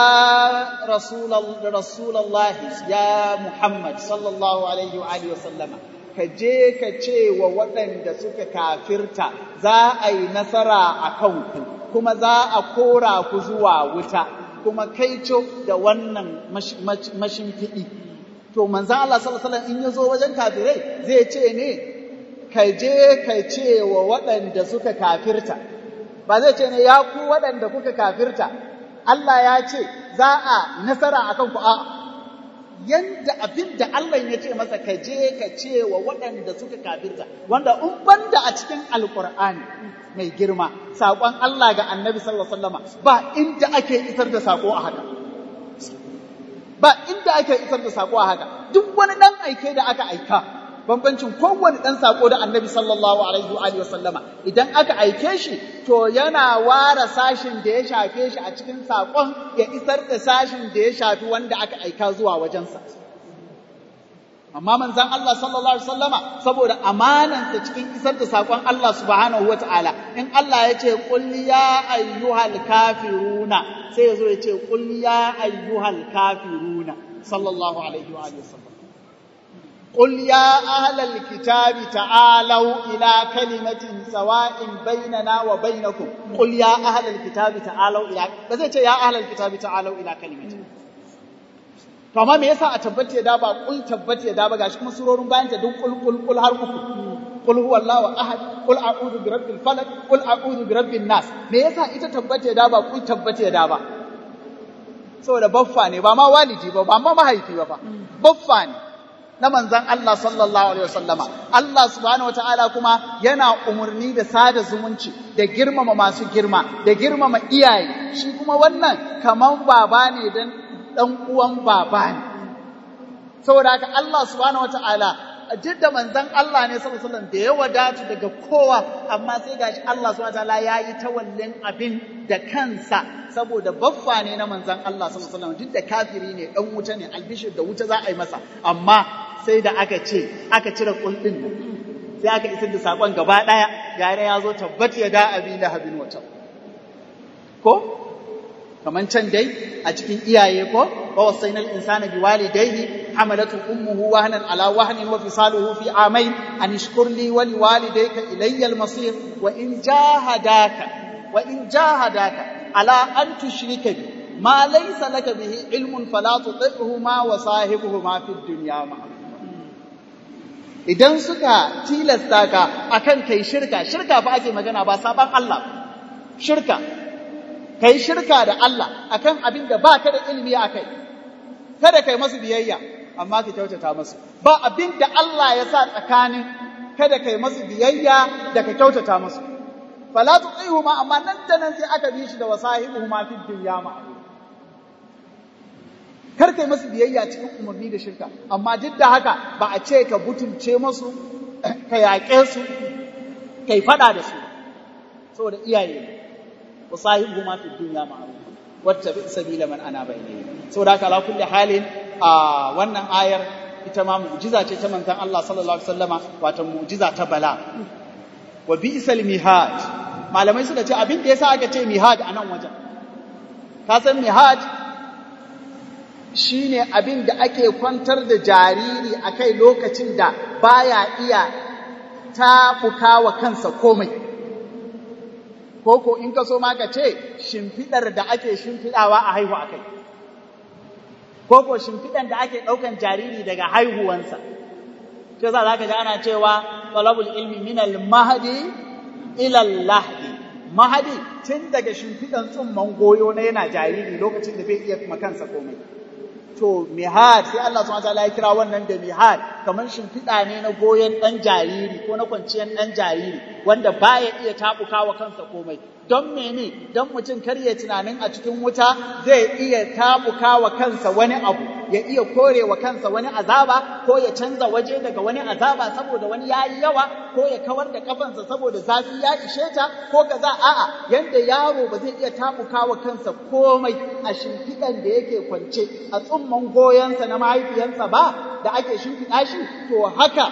rasulullah ya Muhammad sallallahu alaihi wa alihi wasallama ka je ka ce wa waɗanda suka kafirta za a yi nasara a kanku kuma za a kora ku zuwa wuta kuma kaico da wannan mashimfiɗi to manzan Allah sallallahu alaihi wasallam in ya zo wajen kafirai zai ce ne ka je ka ce wa waɗanda suka kafirta ba zai ce ne ya ku waɗanda kuka kafirta Allah ya ce za a nasara akan ku a yanda abin da Allah ya ce masa ka je ka ce wa waɗanda suka kafirta wanda in banda a cikin alkur'ani mai girma saƙon Allah ga annabi sallallahu alaihi wasallama ba inda ake isar da saƙo a haka ba inda ake isar da sako a haka duk wani dan aike da aka aika bambancin kowane dan sako da annabi sallallahu alaihi wa alihi wasallama idan aka aike shi to yana ware sashin da ya shafe shi a cikin sakon ya isar da sashin da ya shafi wanda aka aika zuwa wajensa amma manzon Allah sallallahu alaihi wasallama saboda amanansa cikin isar da sakon Allah subhanahu wataala in Allah ya ce qul ya ayyuhal kafiruna sai ya zo ya ce qul ya ayyuhal kafiruna sallallahu alaihi wa alihi wasallam qul ya ahlal kitabi ta'alu ila kalimatin sawa'in bainana wa bainakum qul ya ahlal kitabi ta'alu ila ba zai ce ya ahlal kitabi ta'alu ila kalimatin to amma me yasa a tabbata ya da ba kul tabbata ya da ba gashi kuma surorin bayan ta duk kul kul kul har uku kul huwallahu ahad kul a'udhu bi rabbil falaq kul a'udhu bi rabbin nas me yasa ita tabbata ya da ba kul tabbata ya da ba saboda baffa ne ba ma walidi ba ba ma mahaifi ba fa baffa ne na manzon Allah sallallahu alaihi wasallama Allah subhanahu wataala kuma yana umurni da sada zumunci da girmama masu girma da girmama iyaye shi kuma wannan kaman baba ne dan ɗan uwan baba ne. Saboda haka Allah subhanahu wata'ala duk da manzon Allah ne sallallahu alaihi wasallam da ya wadatu daga kowa amma sai gashi Allah subhanahu wata'ala ya yi tawallin abin da kansa saboda baffa ne na manzon Allah sallallahu alaihi wasallam duk da kafiri ne ɗan wuta ne albishir da wuta za a yi masa amma sai da aka ce aka cire kullin nan sai aka isar da sakon gaba ɗaya yare ya zo tabbat ya da abi lahabin wata ko kaman can dai a cikin iyaye ko wa wasainal insana biwalidayhi hamalatu ummuhu wahnan ala wahnin wa fisaluhu fi amayn an ishkur li wa liwalidayka ilayya al-masir wa in jahadaka wa in jahadaka ala an tushrika bi ma laysa laka bihi ilmun fala tuti'huma wa sahibuhuma fid dunya idan suka tilasta ka akan kai shirka shirka fa ake magana ba saban Allah shirka ka yi shirka da Allah akan abin da ba ka da ilimi a kai, kada ka yi masu biyayya, amma ka kyautata masu. Ba abin da Allah ya sa tsakanin kada ka yi masu biyayya da ka kyautata masu. Fala tu ma amma nan da nan sai aka bi shi da wasahibu ma fi dunya ma. Kar ka yi masu biyayya cikin umarni da shirka, amma duk da haka ba a ce ka butulce masu, ka yaƙe su, ka yi faɗa da su, saboda iyaye وصاحبهما في الدنيا معروفا واتبع سبيل من اناب اليه saboda haka ala kulli halin a wannan ayar ita ma mu'jiza ce ta manzon Allah sallallahu alaihi wasallama wato mu'jiza ta bala wa bi'sal mihaj malamai suka ce abin da yasa aka ce mihaj a nan wajen ka san mihaj shine abin da ake kwantar da jariri akai lokacin da baya iya tabuka wa kansa komai ko in ka so ma ka ce shimfiɗar da ake shimfiɗawa a haihu a kai ko ko shimfiɗar da ake ɗaukan jariri daga haihuwansa ce za za ka ji ana cewa talabul ilmi min al mahdi ila al lahdi mahadi tun daga shimfiɗan tsumman goyo na yana jariri lokacin da bai iya makansa komai to mihad sai Allah subhanahu wataala ya kira wannan da mihad kamar shimfiɗa ne na goyon ɗan jariri ko na kwanciyar ɗan jariri wanda baya iya tabukawa kansa komai don mene don mutum kar ya tunanin a cikin wuta zai iya tabukawa kansa wani abu ya iya korewa kansa wani azaba ko ya canza waje daga wani azaba saboda wani yayi yawa ko ya kawar da kafansa saboda zafi ya ishe ta ko kaza a'a yanda yaro ba zai iya tabukawa kansa komai a shimfiɗan da yake kwance a tsumman goyonsa na mahaifiyarsa ba da ake shimfiɗa shi to haka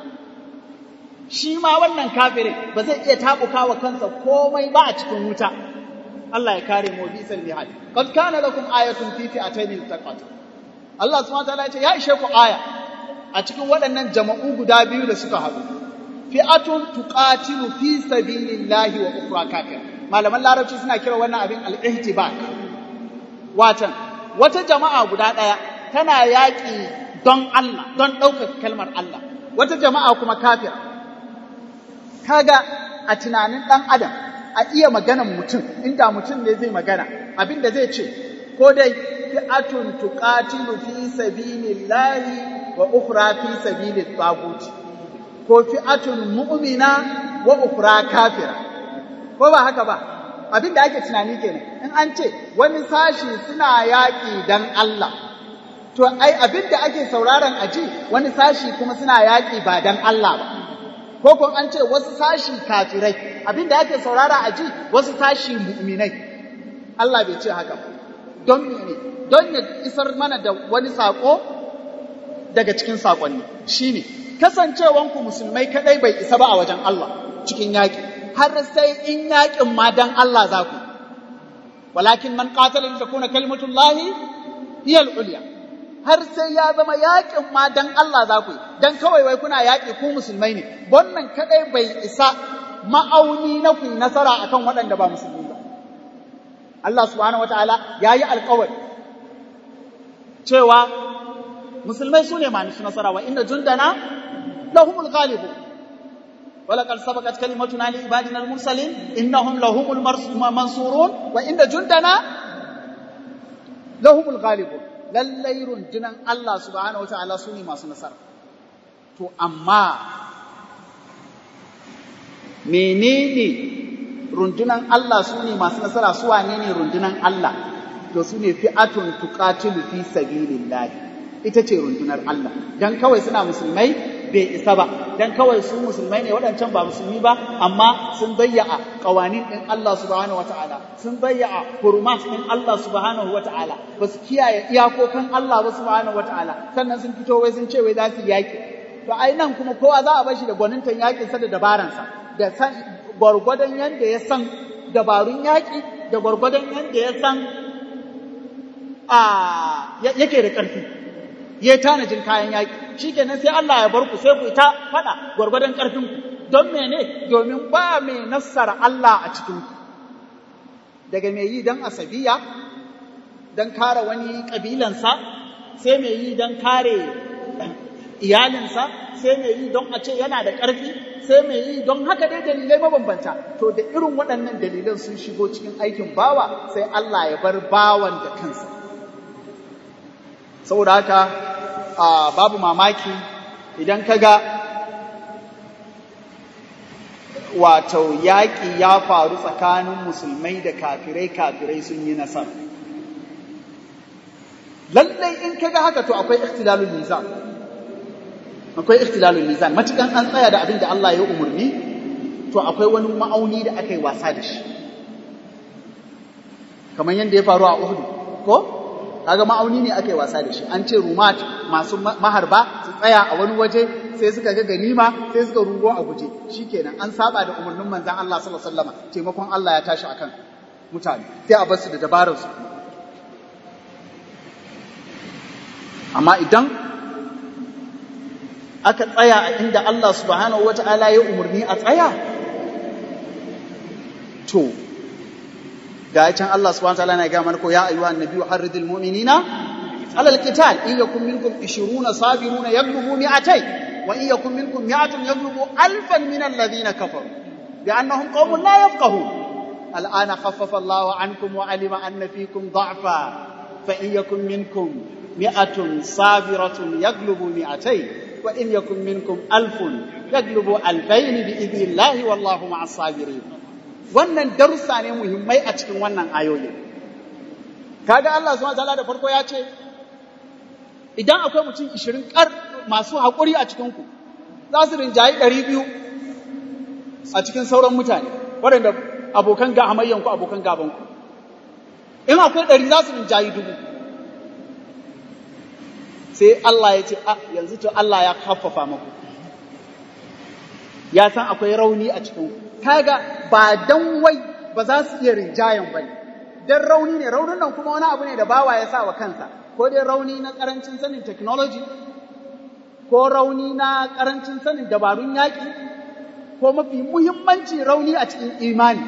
shi ma wannan kafirin ba zai iya tabukawa kansa komai ba a cikin wuta Allah ya kare mu bisal mihad qad kana lakum ayatun fi fi'atayn taqat Allah subhanahu wa ta'ala ya ce ya ishe ku aya a cikin waɗannan jama'u guda biyu da suka haɗu fi'atun tuqatilu fi sabilillahi wa ukhra kafir malaman larabci suna kira wannan abin al-ihtibak watan wata jama'a guda ɗaya tana yaƙi don Allah don ɗaukaka kalmar Allah wata jama'a kuma kafir kaga a tunanin ɗan adam a iya maganan mutum inda mutum ne zai magana abin da zai ce ko dai fi'atun tuqatilu fi sabilillahi wa ukhra fi sabilit tagut ko fi'atun mu'mina wa ukhra kafira ko ba haka ba abin da ake tunani kenan in an ce wani sashi suna yaƙi dan Allah to ai abin da ake sauraron aji wani sashi kuma suna yaƙi ba dan Allah ba ko kun an ce wasu sashi kafirai abin da ake saurara aji wasu sashi mu'minai Allah bai ce haka ba don mene don ya isar mana da wani sako daga cikin sakonni shine kasancewanku musulmai kadai bai isa ba a wajen Allah cikin yaƙi har sai in yaƙin ma dan Allah za ku walakin man qatala li takuna kalimatullahi hiya al-ulya har sai ya zama yaƙin ma dan Allah za ku dan kawai wai kuna yaƙi ku musulmai ne wannan kadai bai isa ma'auni na ku nasara akan waɗanda ba musulmi ba Allah subhanahu wataala yayi alƙawari cewa musulmai su ne masu nasara wa inda jundana lahumul ghalibun ولقد سبقت كلمتنا لعبادنا المرسلين انهم لهم المنصورون وان جندنا لهم الغالبون lallai rundunan Allah subhanahu wataala su ne masu nasara to amma menene rundunan Allah su ne masu nasara su wane ne rundunan Allah to su ne fi'atun tuqatilu fi sabilillah ita ce rundunar Allah dan kawai suna musulmai bai isa ba dan kawai su musulmai ne waɗancan ba musulmi ba amma sun bayya'a kawanin ɗin Allah subhanahu wataala sun bayya'a hurumat ɗin Allah subhanahu wataala ba su kiyaye iyakokan Allah ba subhanahu wataala sannan sun fito wai sun ce wai za su yaki to ai nan kuma kowa za a bar shi da gwanintan yakin sa da dabaransa da san gwargwadon yanda ya san dabarun yaki da gwargwadon yanda ya san a yake da ƙarfi ya yi tanajin kayan yaƙi shi kenan sai Allah ya bar ku sai ku ta faɗa gwargwadon ƙarfinku don mene domin ba mai nassara Allah a cikinku daga mai yi don asabiya don kare wani ƙabilansa sai mai yi don kare iyalinsa sai mai yi don a ce yana da ƙarfi sai mai yi don haka dai dalilai mabambanta to da irin waɗannan dalilan sun shigo cikin aikin bawa sai Allah ya bar bawan da kansa saboda haka babu mamaki idan ka ga wato yaƙi ya faru tsakanin musulmai da kafirai kafirai sun yi nasara lallai in ka ga haka to akwai ikhtilalul mizan akwai ikhtilalul mizan matukan an tsaya da abin da Allah ya umarni to akwai wani ma'auni da aka yi wasa da shi kamar yadda ya faru a Uhud ko kaga ma'auni ne aka yi wasa da shi an ce rumat masu maharba su tsaya a wani waje sai suka ga ganima sai suka rugo a guje shikenan an saba da umarnin manzon Allah sallallahu alaihi wasallam taimakon Allah ya tashi akan mutane sai a bar su da dabarar su amma idan aka tsaya a inda Allah subhanahu wata'ala ya umarni a tsaya to ga can Allah subhanahu wataala na ga mana ko ya ayyuhan nabiyyu harridil mu'minina ala alqital in yakum minkum 20 sabiruna yaghlubu mi'atay wa in yakum minkum mi'atun yaghlubu alfan min alladhina kafaru bi annahum qaumun la yafqahun الآن خفف الله عنكم وعلم أن فيكم ضعفا فإن يكن منكم مئة صابرة يغلب مئتين وإن يكن منكم ألف يغلب ألفين بإذن الله والله مع الصابرين wannan darussa ne muhimmai a cikin wannan ayoyin kaga Allah subhanahu wataala da farko ya ce idan akwai mutum 20 kar masu haƙuri a cikin ku za su rinjayi 200 a cikin sauran mutane waɗanda abokan ga hamayyan ku abokan gaban ku in akwai 100 za su rinjayi dubu sai Allah ya ce a yanzu to Allah ya haffafa maku ya san akwai rauni a cikin kaga ba dan wai ba za su iya rinjayen bane dan rauni ne raunin nan kuma wani abu ne da bawa ya sa wa kansa ko dai rauni na karancin sanin technology ko rauni na karancin sanin dabarun yaƙi ko mafi muhimmanci rauni a cikin imani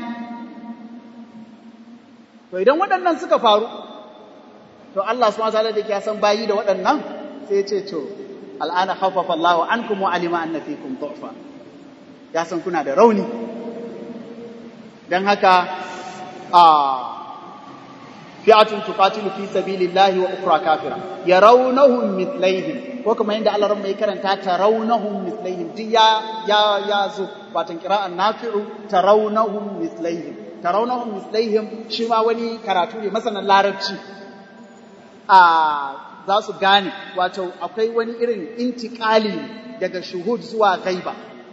to idan waɗannan suka faru to Allah subhanahu wa ta'ala da ya san bayi da waɗannan sai ya ce to al'ana khaffafa Allahu ankum wa alima anna fikum du'fa ya san kuna da rauni dan haka a fi'atun tuqatilu fi sabilillahi wa ukhra kafira yarawnahum mithlaihim ko kuma yanda Allah ran mai karanta tarawnahum mithlaihim duk ya ya ya zo watan qira'an nafi'u tarawnahum mithlaihim tarawnahum mithlaihim shi ma wani karatu ne masanan larabci a za su gane wato akwai wani irin intikali daga shuhud zuwa gaiba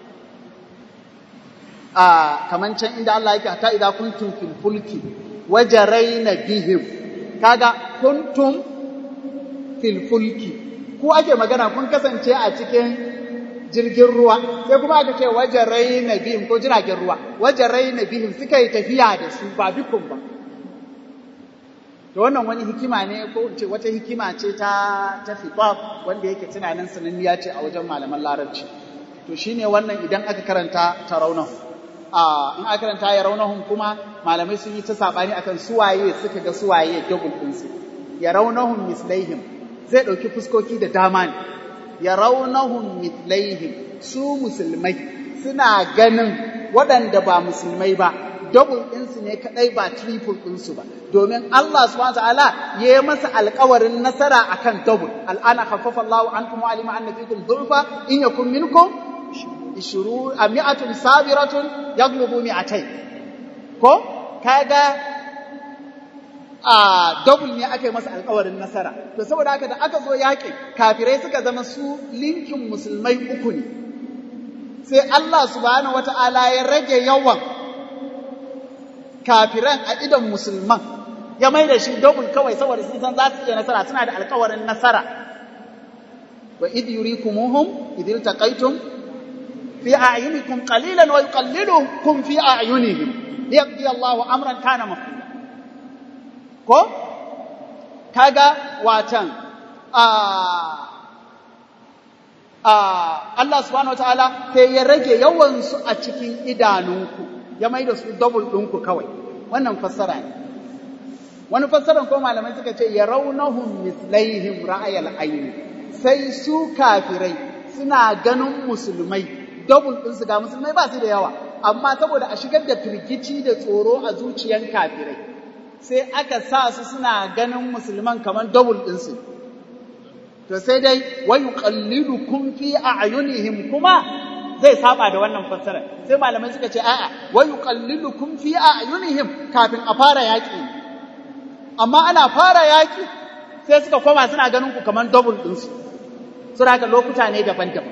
a kaman can inda Allah yake ta idza kuntum fil fulki wajaraina bihim kaga kuntum fil fulki ku ake magana kun kasance a cikin jirgin ruwa sai kuma aka ce wajaraina bihim ko jiragen ruwa wajaraina bihim suka yi tafiya da su ba bikun ba to wannan wani hikima ne ko ce wata hikima ce ta ta fiqab wanda yake tunanin sananniya ce a wajen malaman larabci to shine wannan idan aka karanta tarawnahu a in aka karanta ya raunahum kuma malamai sun yi ta sabani akan suwaye suka ga suwaye dubul din su ya raunahum mislaihim zai dauki fuskoki da dama ne ya raunahum mislaihim su musulmai suna ganin waɗanda ba musulmai ba double ɗinsu ne kaɗai ba triple ɗinsu ba domin Allah subhanahu ta'ala ya yi masa alƙawarin nasara akan double al'ana khaffafa Allahu ankum wa alima anna fikum dhulfa in yakun minkum ishuru a mi'atun sabiratun yaglubu mi'atai ko kaga a double ne aka yi masa alƙawarin nasara to saboda haka da aka zo yaƙin kafirai suka zama su linkin musulmai uku ne sai Allah subhanahu wata'ala ya rage yawan kafiran a idon musulman ya mai da shi double kawai saboda sun san za su iya nasara suna da alkawarin nasara wa idh yurikumuhum idh iltaqaytum fi a'yunikum qalilan wa yuqallilukum fi a'yunihim liyaqdi Allahu amran kana maf'ula ko kaga watan a a Allah subhanahu wataala sai ya rage yawan su a cikin idanunku ya mai da su double ɗinku kawai wannan fassara ne wani fassaran ko malamai suka ce ya raunahum mislaihim ra'ayal aini sai su kafirai suna ganin musulmai double ɗinsu ga musulmai ba su da yawa amma saboda a shigar da firgici da tsoro a zuciyan kafirai sai aka sa su suna ganin musulman kamar double ɗinsu to sai dai wa yuqallidukum fi a'yunihim kuma zai saba da wannan fassara sai malamai suka ce a'a wa yuqallidukum fi a'yunihim kafin a fara yaki amma ana fara yaki sai suka koma suna ganin ku kaman double din su suna haka lokuta ne daban-daban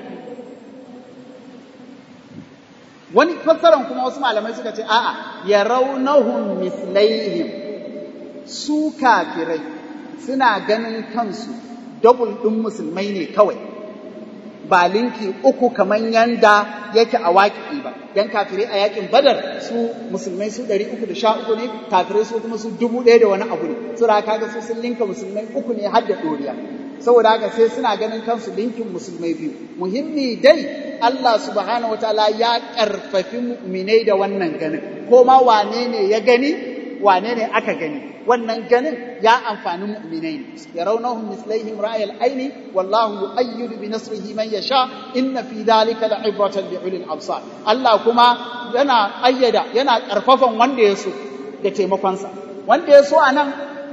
wani fassaran kuma wasu malamai suka ce a'a yarawnahum mislaihim su kafirai suna ganin kansu double din musulmai ne kawai ba linki uku kamar yanda yake a waƙi ba dan kafirai a yakin badar su musulmai su ɗari uku da sha uku ne kafirai su kuma su dubu ɗaya da wani abu ne su da kaga su sun linka musulmai uku ne har da ɗoriya saboda haka sai suna ganin kansu linkin musulmai biyu muhimmi dai Allah subhanahu wataala ya ƙarfafi mu'minai da wannan ganin ko ma wane ne ya gani wane ne aka gani wannan ganin ya amfani mu'minai ne yarawnahum mislaihim ra'ayal aini wallahu yu'ayyidu bi nasrihi man yasha inna fi dhalika la'ibratan li ulil absar Allah kuma yana ayyada yana karfafan wanda ya so da taimakonsa wanda ya so a nan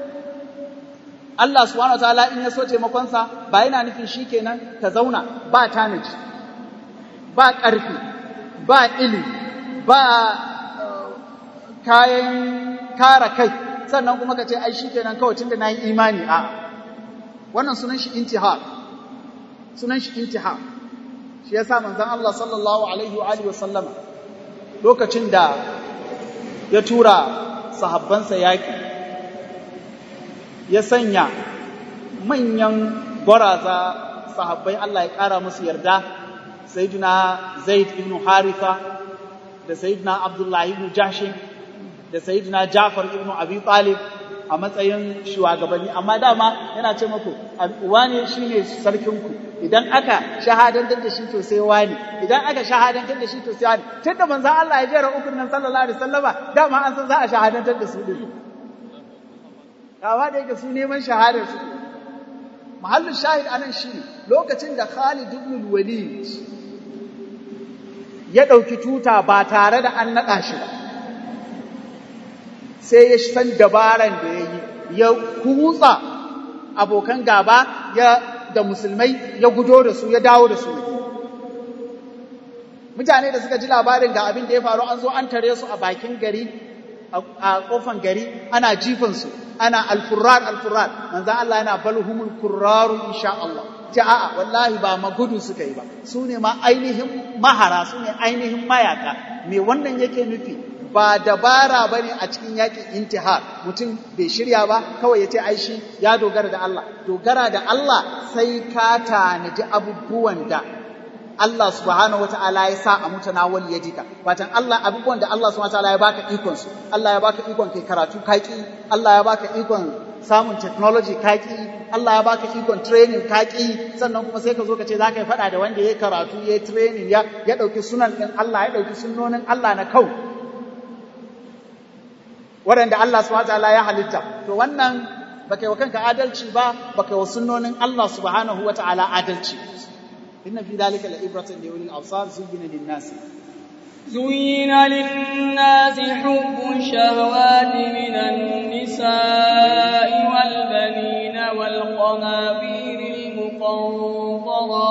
Allah subhanahu wataala in ya so taimakonsa ba yana nufin shi kenan ka zauna ba tanaji ba ƙarfi ba ilimi ba kayan kara kai sannan kuma ka ce ai shi kenan kawai tunda na yi imani a wannan sunan shi intihar sunan shi intihar shi yasa manzon Allah sallallahu alaihi wa alihi wa sallama lokacin da ya tura sahabbansa yaki ya sanya manyan gwaraza sahabbai Allah ya kara musu yarda sayyidina Zaid ibn Haritha da sayyidina Abdullah ibn Jahshin da sayyidina Jafar ibn Abi Talib a matsayin shugabanni amma dama yana ce muku wane shine sarkinku idan aka shahadantar da shi to sai wani idan aka shahadantar da shi to sai wani tunda manzon Allah ya jera ukun nan sallallahu alaihi wasallama dama an san za a shahadantar da su din kawa da yake su neman shahadar su mahallin shahid anan shine lokacin da Khalid ibn Walid ya dauki tuta ba tare da an nada shi ba sai ya san dabaran da ya yi ya kutsa abokan gaba ya da musulmai ya gudo da su ya dawo da su mutane da suka ji labarin ga abin da ya faru an zo an tare su a bakin gari a kofan gari ana jifansu ana alfurrar alfurrar manzan Allah yana balhumul kurraru insha Allah ce a'a wallahi ba magudu suka yi ba su ne ma ainihin mahara su ne ainihin mayaka me wannan yake nufi ba dabara ba ne a cikin yakin intihar mutum bai shirya ba kawai ya ce ai shi ya dogara da Allah dogara da Allah sai ka tanaji abubuwan da Allah subhanahu wata'ala ya sa a mutanawal ya jika watan Allah abubuwan da Allah subhanahu wata'ala ya baka ikon su Allah ya baka ikon kai karatu kaki Allah ya baka ikon samun technology kaki Allah ya baka ikon training kaki sannan kuma sai ka zo ka ce zaka yi fada da wanda ya karatu ya training ya ya dauki sunan din Allah ya dauki sunnonin Allah na kau waɗanda Allah subhanahu wataala ya halitta to wannan baka yi wa kanka adalci ba baka yi wa sunnonin Allah subhanahu wataala adalci inna fi dhalika la ibratan li ulil absar zuyyina lin nas زين للناس حب الشهوات من النساء والبنين والقناطير المقنطرة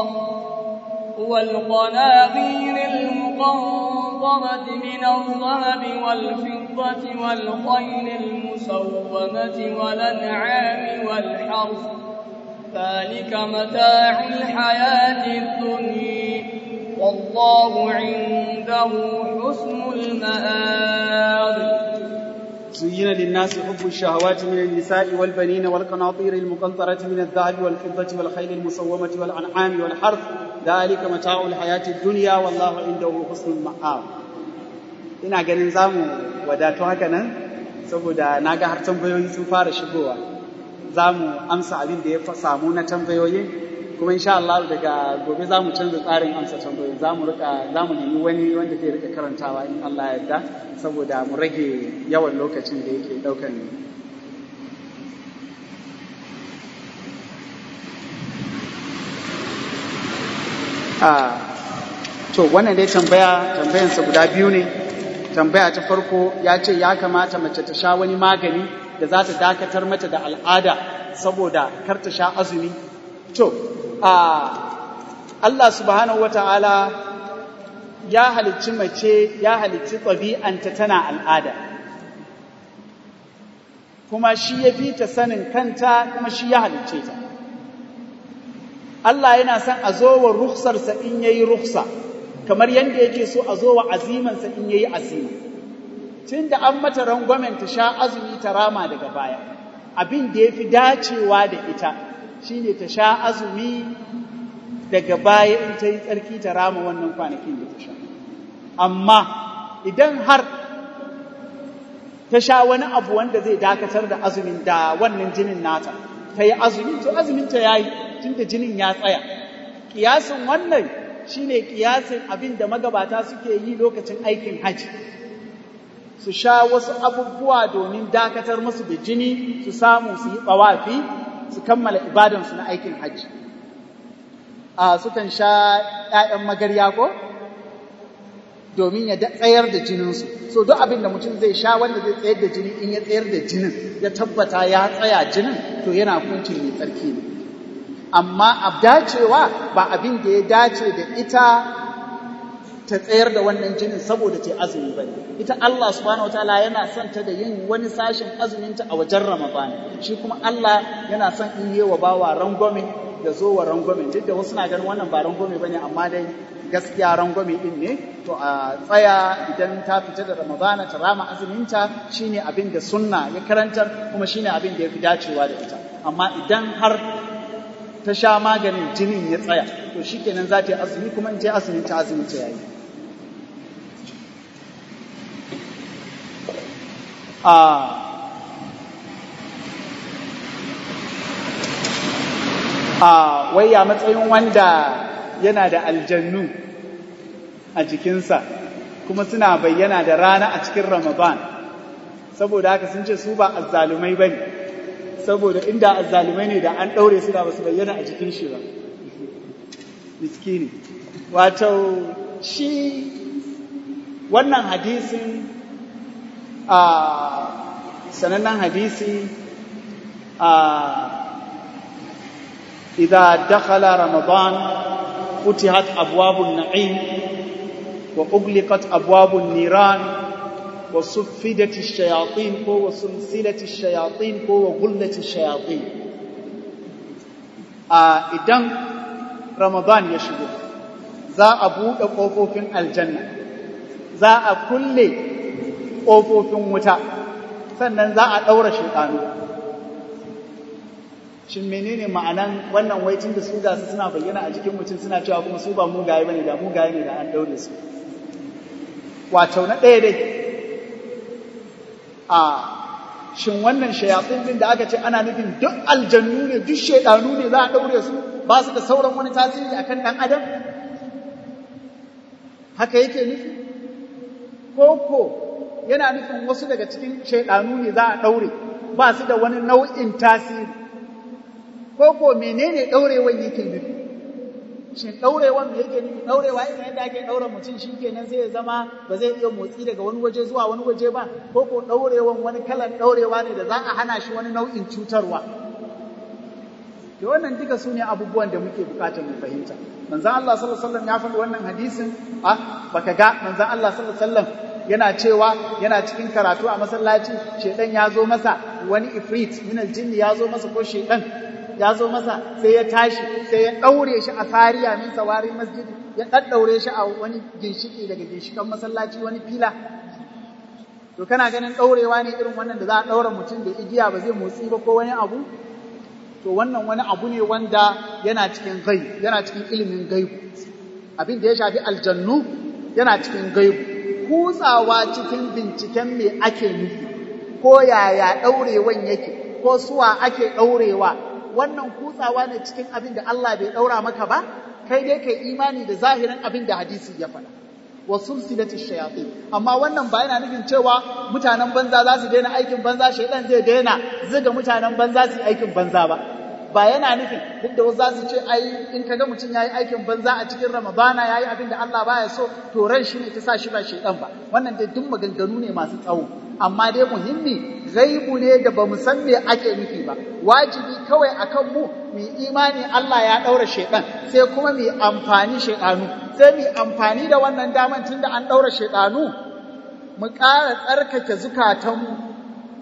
والقناطير المقنطرة من الذهب والفضة والخيل المسومة والأنعام والحرث ذلك متاع الحياة الدنيا والله عنده حسن المآب زين للناس حب الشهوات من النساء والبنين والقناطير المقنطرة من الذهب والفضة والخيل المسومة والأنعام والحرث ذلك متاع الحياة الدنيا والله عنده حسن المآب ina ganin zamu wadatu haka nan saboda na ga har tambayoyi sun fara shigowa za mu amsa abin da ya samu na tambayoyin kuma insha Allah daga gobe za mu canza tsarin amsa tambayoyi za mu rika za mu nemi wani wanda zai rika karantawa in Allah ya yarda saboda mu rage yawan lokacin da yake daukan a to wannan dai tambaya tambayansa guda biyu ne tambaya ta farko ya ce ya kamata mace ta sha wani magani da za ta dakatar mata da al'ada saboda kar ta sha azumi to a Allah subhanahu wata'ala ya halicci mace ya halicci ɗabi'anta tana al'ada kuma shi ya fi ta sanin kanta kuma shi ya halicce ta Allah yana son a zo wa rukhsarsa in yayi rukhsa kamar yadda yake so a zo wa azimansa in yayi azima tun da an mata rangwamen ta sha azumi ta rama daga baya abin da ya fi dacewa da ita shine ta sha azumi daga baya in ta yi tsarki ta rama wannan kwanakin da ta sha amma idan har ta sha wani abu wanda zai dakatar da azumin da wannan jinin nata ta yi azumi to azumin ta yayi tun da jinin ya tsaya kiyasin wannan shine kiyasin abin da magabata suke yi lokacin aikin haji su sha wasu abubuwa domin dakatar musu da jini su samu su yi tsawafi su kammala ibadansu na aikin hajji a sukan sha ‘ya'yan magarya ko domin ya tsayar da jininsu so duk abin da mutum zai sha wanda zai tsayar da jini in ya tsayar da jinin ya tabbata ya tsaya jinin to yana hukuncin mai tsarki ne amma a dacewa ba abin da ya dace da ita ta tsayar da wannan jinin saboda ta azumi ba ita Allah subhanahu wataala yana son ta da yin wani sashin azuminta a wajen Ramadan shi kuma Allah yana son in yi wa bawa rangwame da zo wa rangwame duk da wasu na ganin wannan ba rangwame bane amma dai gaskiya rangwame din ne to a tsaya idan ta fita da Ramadana ta rama azuminta shine abin da sunna ya karantar kuma shine abin da ya fi dacewa da ita amma idan har ta sha maganin jinin ya tsaya to shikenan za ta yi azumi kuma in ta azumin ta azumin ta yayi a a wai ya matsayin wanda yana da aljannu a jikinsa kuma suna bayyana da rana a cikin ramadan saboda haka sun ce su ba azzalumai bane saboda inda azzalumai ne da an ɗaure su da basu bayyana a jikin shi ba miskini wato shi wannan hadisin a sanannen hadisi a إذا دخل رمضان فتحت أبواب النعيم وأغلقت أبواب النيران وصفدت الشياطين وسلسلة الشياطين وغلت الشياطين إذن رمضان يشبه za a buɗe ƙofofin aljanna za a kulle ƙofofin wuta sannan za a ɗaura shaiɗanu shin menene ma'anan wannan waitin da su ga su suna bayyana a jikin mutum suna cewa kuma su ba mugaye bane da mugaye ne da an daure su wato na ɗaya dai a shin wannan shayatsin din da aka ce ana nufin duk aljannu ne duk shaidanu ne za a daure su ba su da sauran wani tasiri akan ɗan adam haka yake nufi ko ko yana nufin wasu daga cikin shaidanu ne za a daure ba su da wani nau'in tasiri ko ko menene daurewan yake nufi shin daurewan me yake nufi daurewa irin yadda ake daura mutum shikenan sai ya zama ba zai iya motsi daga wani waje zuwa wani waje ba ko ko daurewan wani kalan daurewa ne da za a hana shi wani nau'in cutarwa to wannan duka su ne abubuwan da muke bukatar mu fahimta manzon Allah sallallahu alaihi wasallam ya faɗi wannan hadisin a baka ga manzon Allah sallallahu alaihi wasallam yana cewa yana cikin karatu a masallaci shedan ya zo masa wani ifrit min aljinni ya zo masa ko shedan ya zo masa sai ya tashi sai ya ɗaure shi a sariya min sawari masjidi ya ɗaɗɗaure shi a wani ginshiki daga ginshikan masallaci wani fila to kana ganin ɗaurewa ne irin wannan da za a ɗaura mutum da igiya ba zai motsi ba ko wani abu to wannan wani abu ne wanda yana cikin gaib yana cikin ilimin gaibu abin da ya shafi aljannu yana cikin gaibu kutsawa cikin binciken me ake nufi ko yaya ɗaurewan yake ko suwa ake ɗaurewa wannan kutsawa ne cikin abin da Allah bai ɗaura maka ba, kai dai kai imani da zahirin abin da hadisi ya faɗa. Wa sulsilati shayatin amma wannan ba yana nufin cewa mutanen banza za su daina aikin banza shaidan zai daina zuga mutanen banza su yi aikin banza ba ba yana nufin duk da wasu za su ce ai in kaga mutum yayi aikin banza a cikin ramadana yayi abin da Allah baya so to ran shi ne ta sa shi ba shaidan ba wannan dai duk maganganu ne masu tsawo amma dai muhimmi gaibu ne da bamu san me ake nufi ba wajibi kawai akan mu mu imani Allah ya daura shaidan sai kuma mu amfani shaidanu sai mu amfani da wannan daman tunda an daura shaidanu mu ƙara tsarkake zukatanmu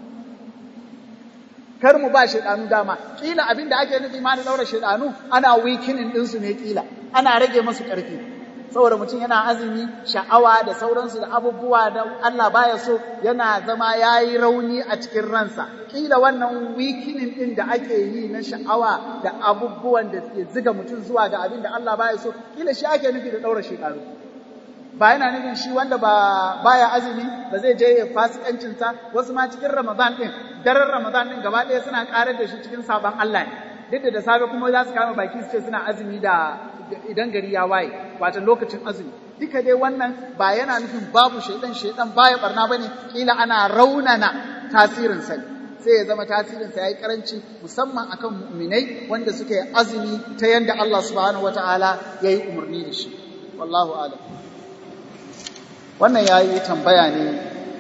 kar mu ba shaidanu dama kila abin da ake nufi ma da daura shaidanu ana wikinin ɗinsu ne kila ana rage masu ƙarfi saboda mutum yana azumi sha'awa da sauransu da abubuwa da Allah baya so yana zama yayi rauni a cikin ransa kila wannan wikinin din da ake yi na sha'awa da abubuwan da ke ziga mutum zuwa ga abin da Allah baya so kila shi ake nufi da daura shekaru ba yana nufin shi wanda ba baya azumi ba zai je ya fasikancin sa wasu ma cikin Ramadan din daren Ramadan din gaba ɗaya suna karar da shi cikin sabon Allah ne duk da safe kuma za su kama baki su ce suna azumi da idan gari ya waye wato lokacin azumi duka dai wannan ba yana nufin babu shaidan shaidan baya barna bane kila ana raunana tasirin sa sai ya zama tasirin sa yayi karanci musamman akan mu'minai wanda suka yi azumi ta yanda Allah subhanahu wataala yayi umarni da shi wallahu a'lam wannan ya yi tambaya ne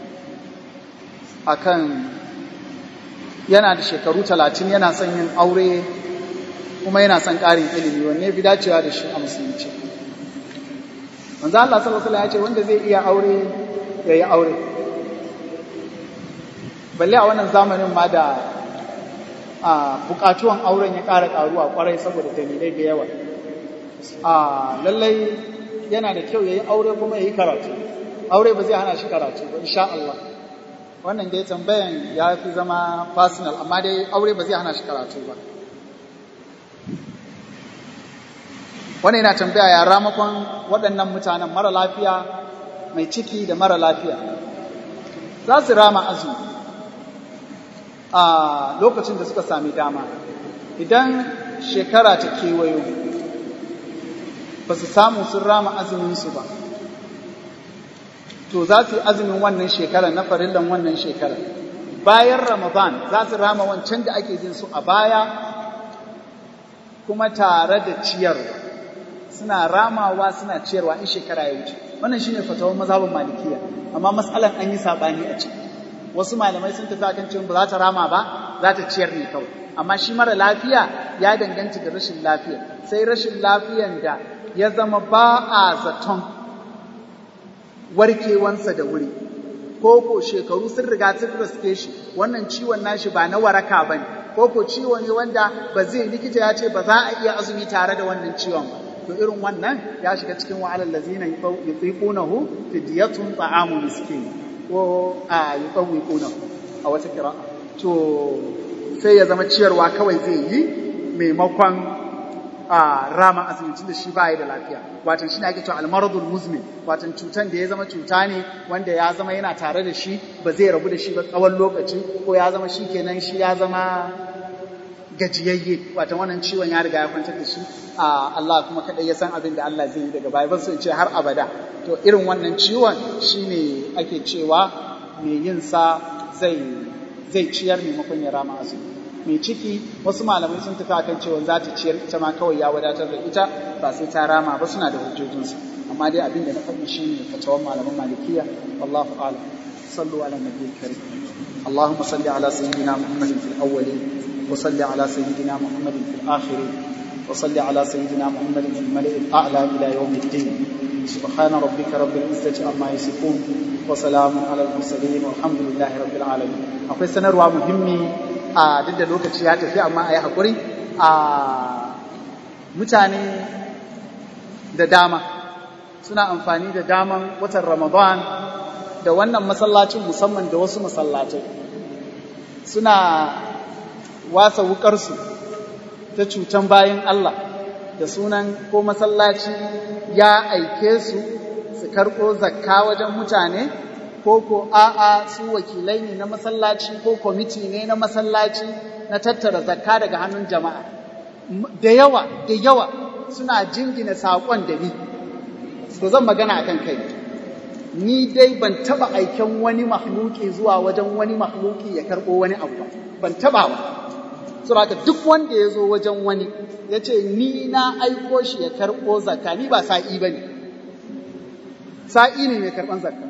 akan yana da shekaru talatin yana son yin aure kuma yana son ƙarin ilimi wanne fi dacewa da shi a musulunci manzo Allah sallallahu alaihi ya ce wanda zai iya aure ya yi aure balle a wannan zamanin ma da a bukatuwan auren ya ƙara ƙaruwa ƙwarai saboda dalilai da yawa a lallai yana da kyau ya yi aure kuma ya yi karatu aure ba zai hana shi karatu ba insha Allah wannan dai tambayan ya fi zama personal amma dai aure ba zai hana shi karatu ba wannan yana tambaya ya ramakon waɗannan mutanen mara lafiya mai ciki da mara lafiya za su rama azumi a lokacin da suka sami dama idan shekara ta kewayo ba su samu sun rama azuminsu ba to za su yi azumin wannan shekarar na farillan wannan shekarar bayan ramadan za su rama wancan da ake jin su a baya kuma tare da ciyarwa suna ramawa suna ciyarwa in shekara ya wuce wannan shine fatawar mazhabin malikiya amma matsalan an yi sabani a ciki wasu malamai sun tafi akan cewa ba za ta rama ba za ta ciyar ne kawai amma shi mara lafiya ya danganta da rashin lafiya sai rashin lafiyan da ya zama ba a zaton warkewansa da wuri ko ko shekaru sun riga sun riske shi wannan ciwon nashi ba na waraka bane ko ko ciwo ne wanda ba zai likita ya ce ba za a iya azumi tare da wannan ciwon ba to irin wannan ya shiga cikin wa'alal lazina yutiqunahu fidyatun ta'amu miskin ko a yutawwiqunahu a wata kira'a to sai ya zama ciyarwa kawai zai yi maimakon a rama azumi da shi baya da lafiya watan shi ne ake cewa almaradul muzmin watan cutan da ya zama cuta ne wanda ya zama yana tare da shi ba zai rabu da shi ba tsawon lokaci ko ya zama shi kenan shi ya zama gajiyayye watan wannan ciwon ya riga ya kwantar da shi a Allah kuma kadai ya san abin da Allah zai yi daga baya ban so in ce har abada to irin wannan ciwon shine ake cewa mai yin sa zai zai ciyar maimakon ya rama azumi mai ciki wasu malamai sun tafi akan cewa za ta ciyar ita ma kawai ya wadatar da ita ba sai ta rama ba suna da hujjojinsu amma dai abin da na faɗi shi ne fatawan malaman malikiya wallahu a'lam sallu ala nabiyil karim اللهم صل على سيدنا محمد في الأولين وصل على سيدنا محمد في الآخرين وصل على سيدنا محمد في الملئ الأعلى إلى يوم الدين سبحان ربك رب العزة عما يصفون وسلام على المرسلين والحمد لله رب العالمين akwai sanarwa muhimmi a duk da lokaci ya tafi amma a yi haƙuri a mutane da dama suna amfani da daman watan ramadan da wannan masallacin musamman da wasu masallacai suna wasa wukarsu ta cutan bayan Allah da sunan ko masallaci ya aike su su karɓo zakka wajen mutane ko ko a'a su wakilai ne na masallaci ko kwamiti ne na masallaci na tattara zakka daga hannun jama'a da yawa da yawa suna jingina saƙon da ni to zan magana akan kai ni dai ban taba aiken wani mahluki zuwa wajen wani mahluki ya karɓo wani abu ba ban taba ba saboda duk wanda ya zo wajen wani ya ce ni na aiko shi ya karɓo zakka ni ba sa'i ba ne sa'i ne mai karɓan zakka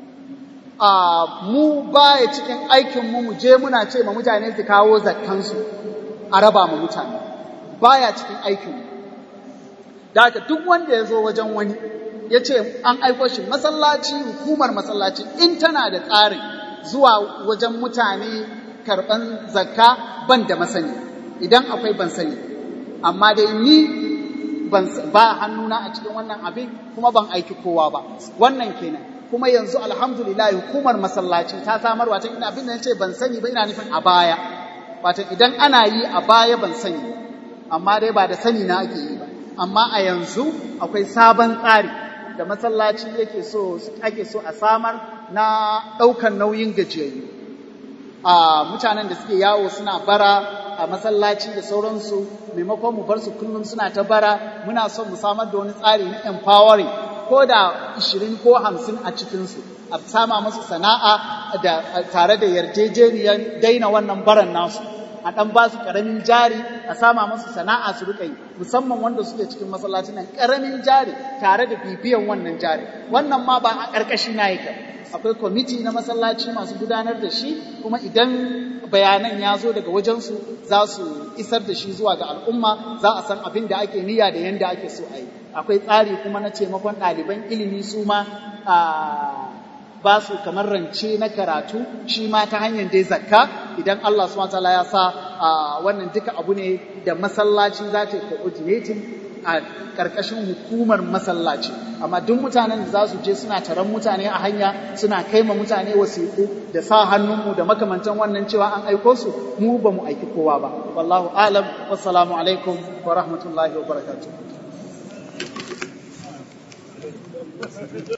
a mu baya cikin aikinmu mu je muna ce ma mutane su kawo zakkansu a raba ma mutane baya cikin aikinmu da haka duk wanda ya zo wajen wani ya ce an aiko shi masallaci hukumar masallaci in tana da tsarin zuwa wajen mutane karɓan zakka ban da masani idan akwai ban sani amma dai ni ba hannuna a cikin wannan abin kuma ban aiki kowa ba wannan kenan kuma yanzu alhamdulillah hukumar masallaci ta samar wata ina abin da ce ban sani ba ina nufin a baya wata idan ana yi a baya ban sani amma dai ba da sani na ake yi ba amma a yanzu akwai sabon tsari da masallaci yake so ake so a samar na ɗaukan nauyin gajiyayyu a mutanen da suke yawo suna bara a masallaci da sauransu maimakon mu bar su kullum suna ta bara muna son mu samar da wani tsari na empowering ko da 20 ko 50 a cikinsu a sama musu sana'a da tare da yarjejeniyar daina wannan baran nasu a ɗan ba su ƙaramin jari a sama masu sana'a su riƙa yi musamman wanda suke cikin masallacin nan ƙaramin jari tare da bibiyan wannan jari wannan ma ba a ƙarƙashi na yake akwai kwamiti na masallaci masu gudanar da shi kuma idan bayanan ya zo daga wajensu za su isar da shi zuwa ga al'umma za a san abin da ake niyya da yanda ake so a yi akwai tsari kuma na taimakon ɗaliban ilimi su ma ba su kamar rance na karatu shi ma ta hanyar dai zakka idan Allah subhanahu wataala ya sa wannan duka abu ne da masallaci za ta yi coordinating a ƙarƙashin hukumar masallaci amma duk mutanen da za su je suna taron mutane a hanya suna kai ma mutane wasiƙu da sa hannunmu da makamantan wannan cewa an aiko su mu ba mu aiki kowa ba wallahu alam wassalamu alaikum wa rahmatullahi wa barakatuh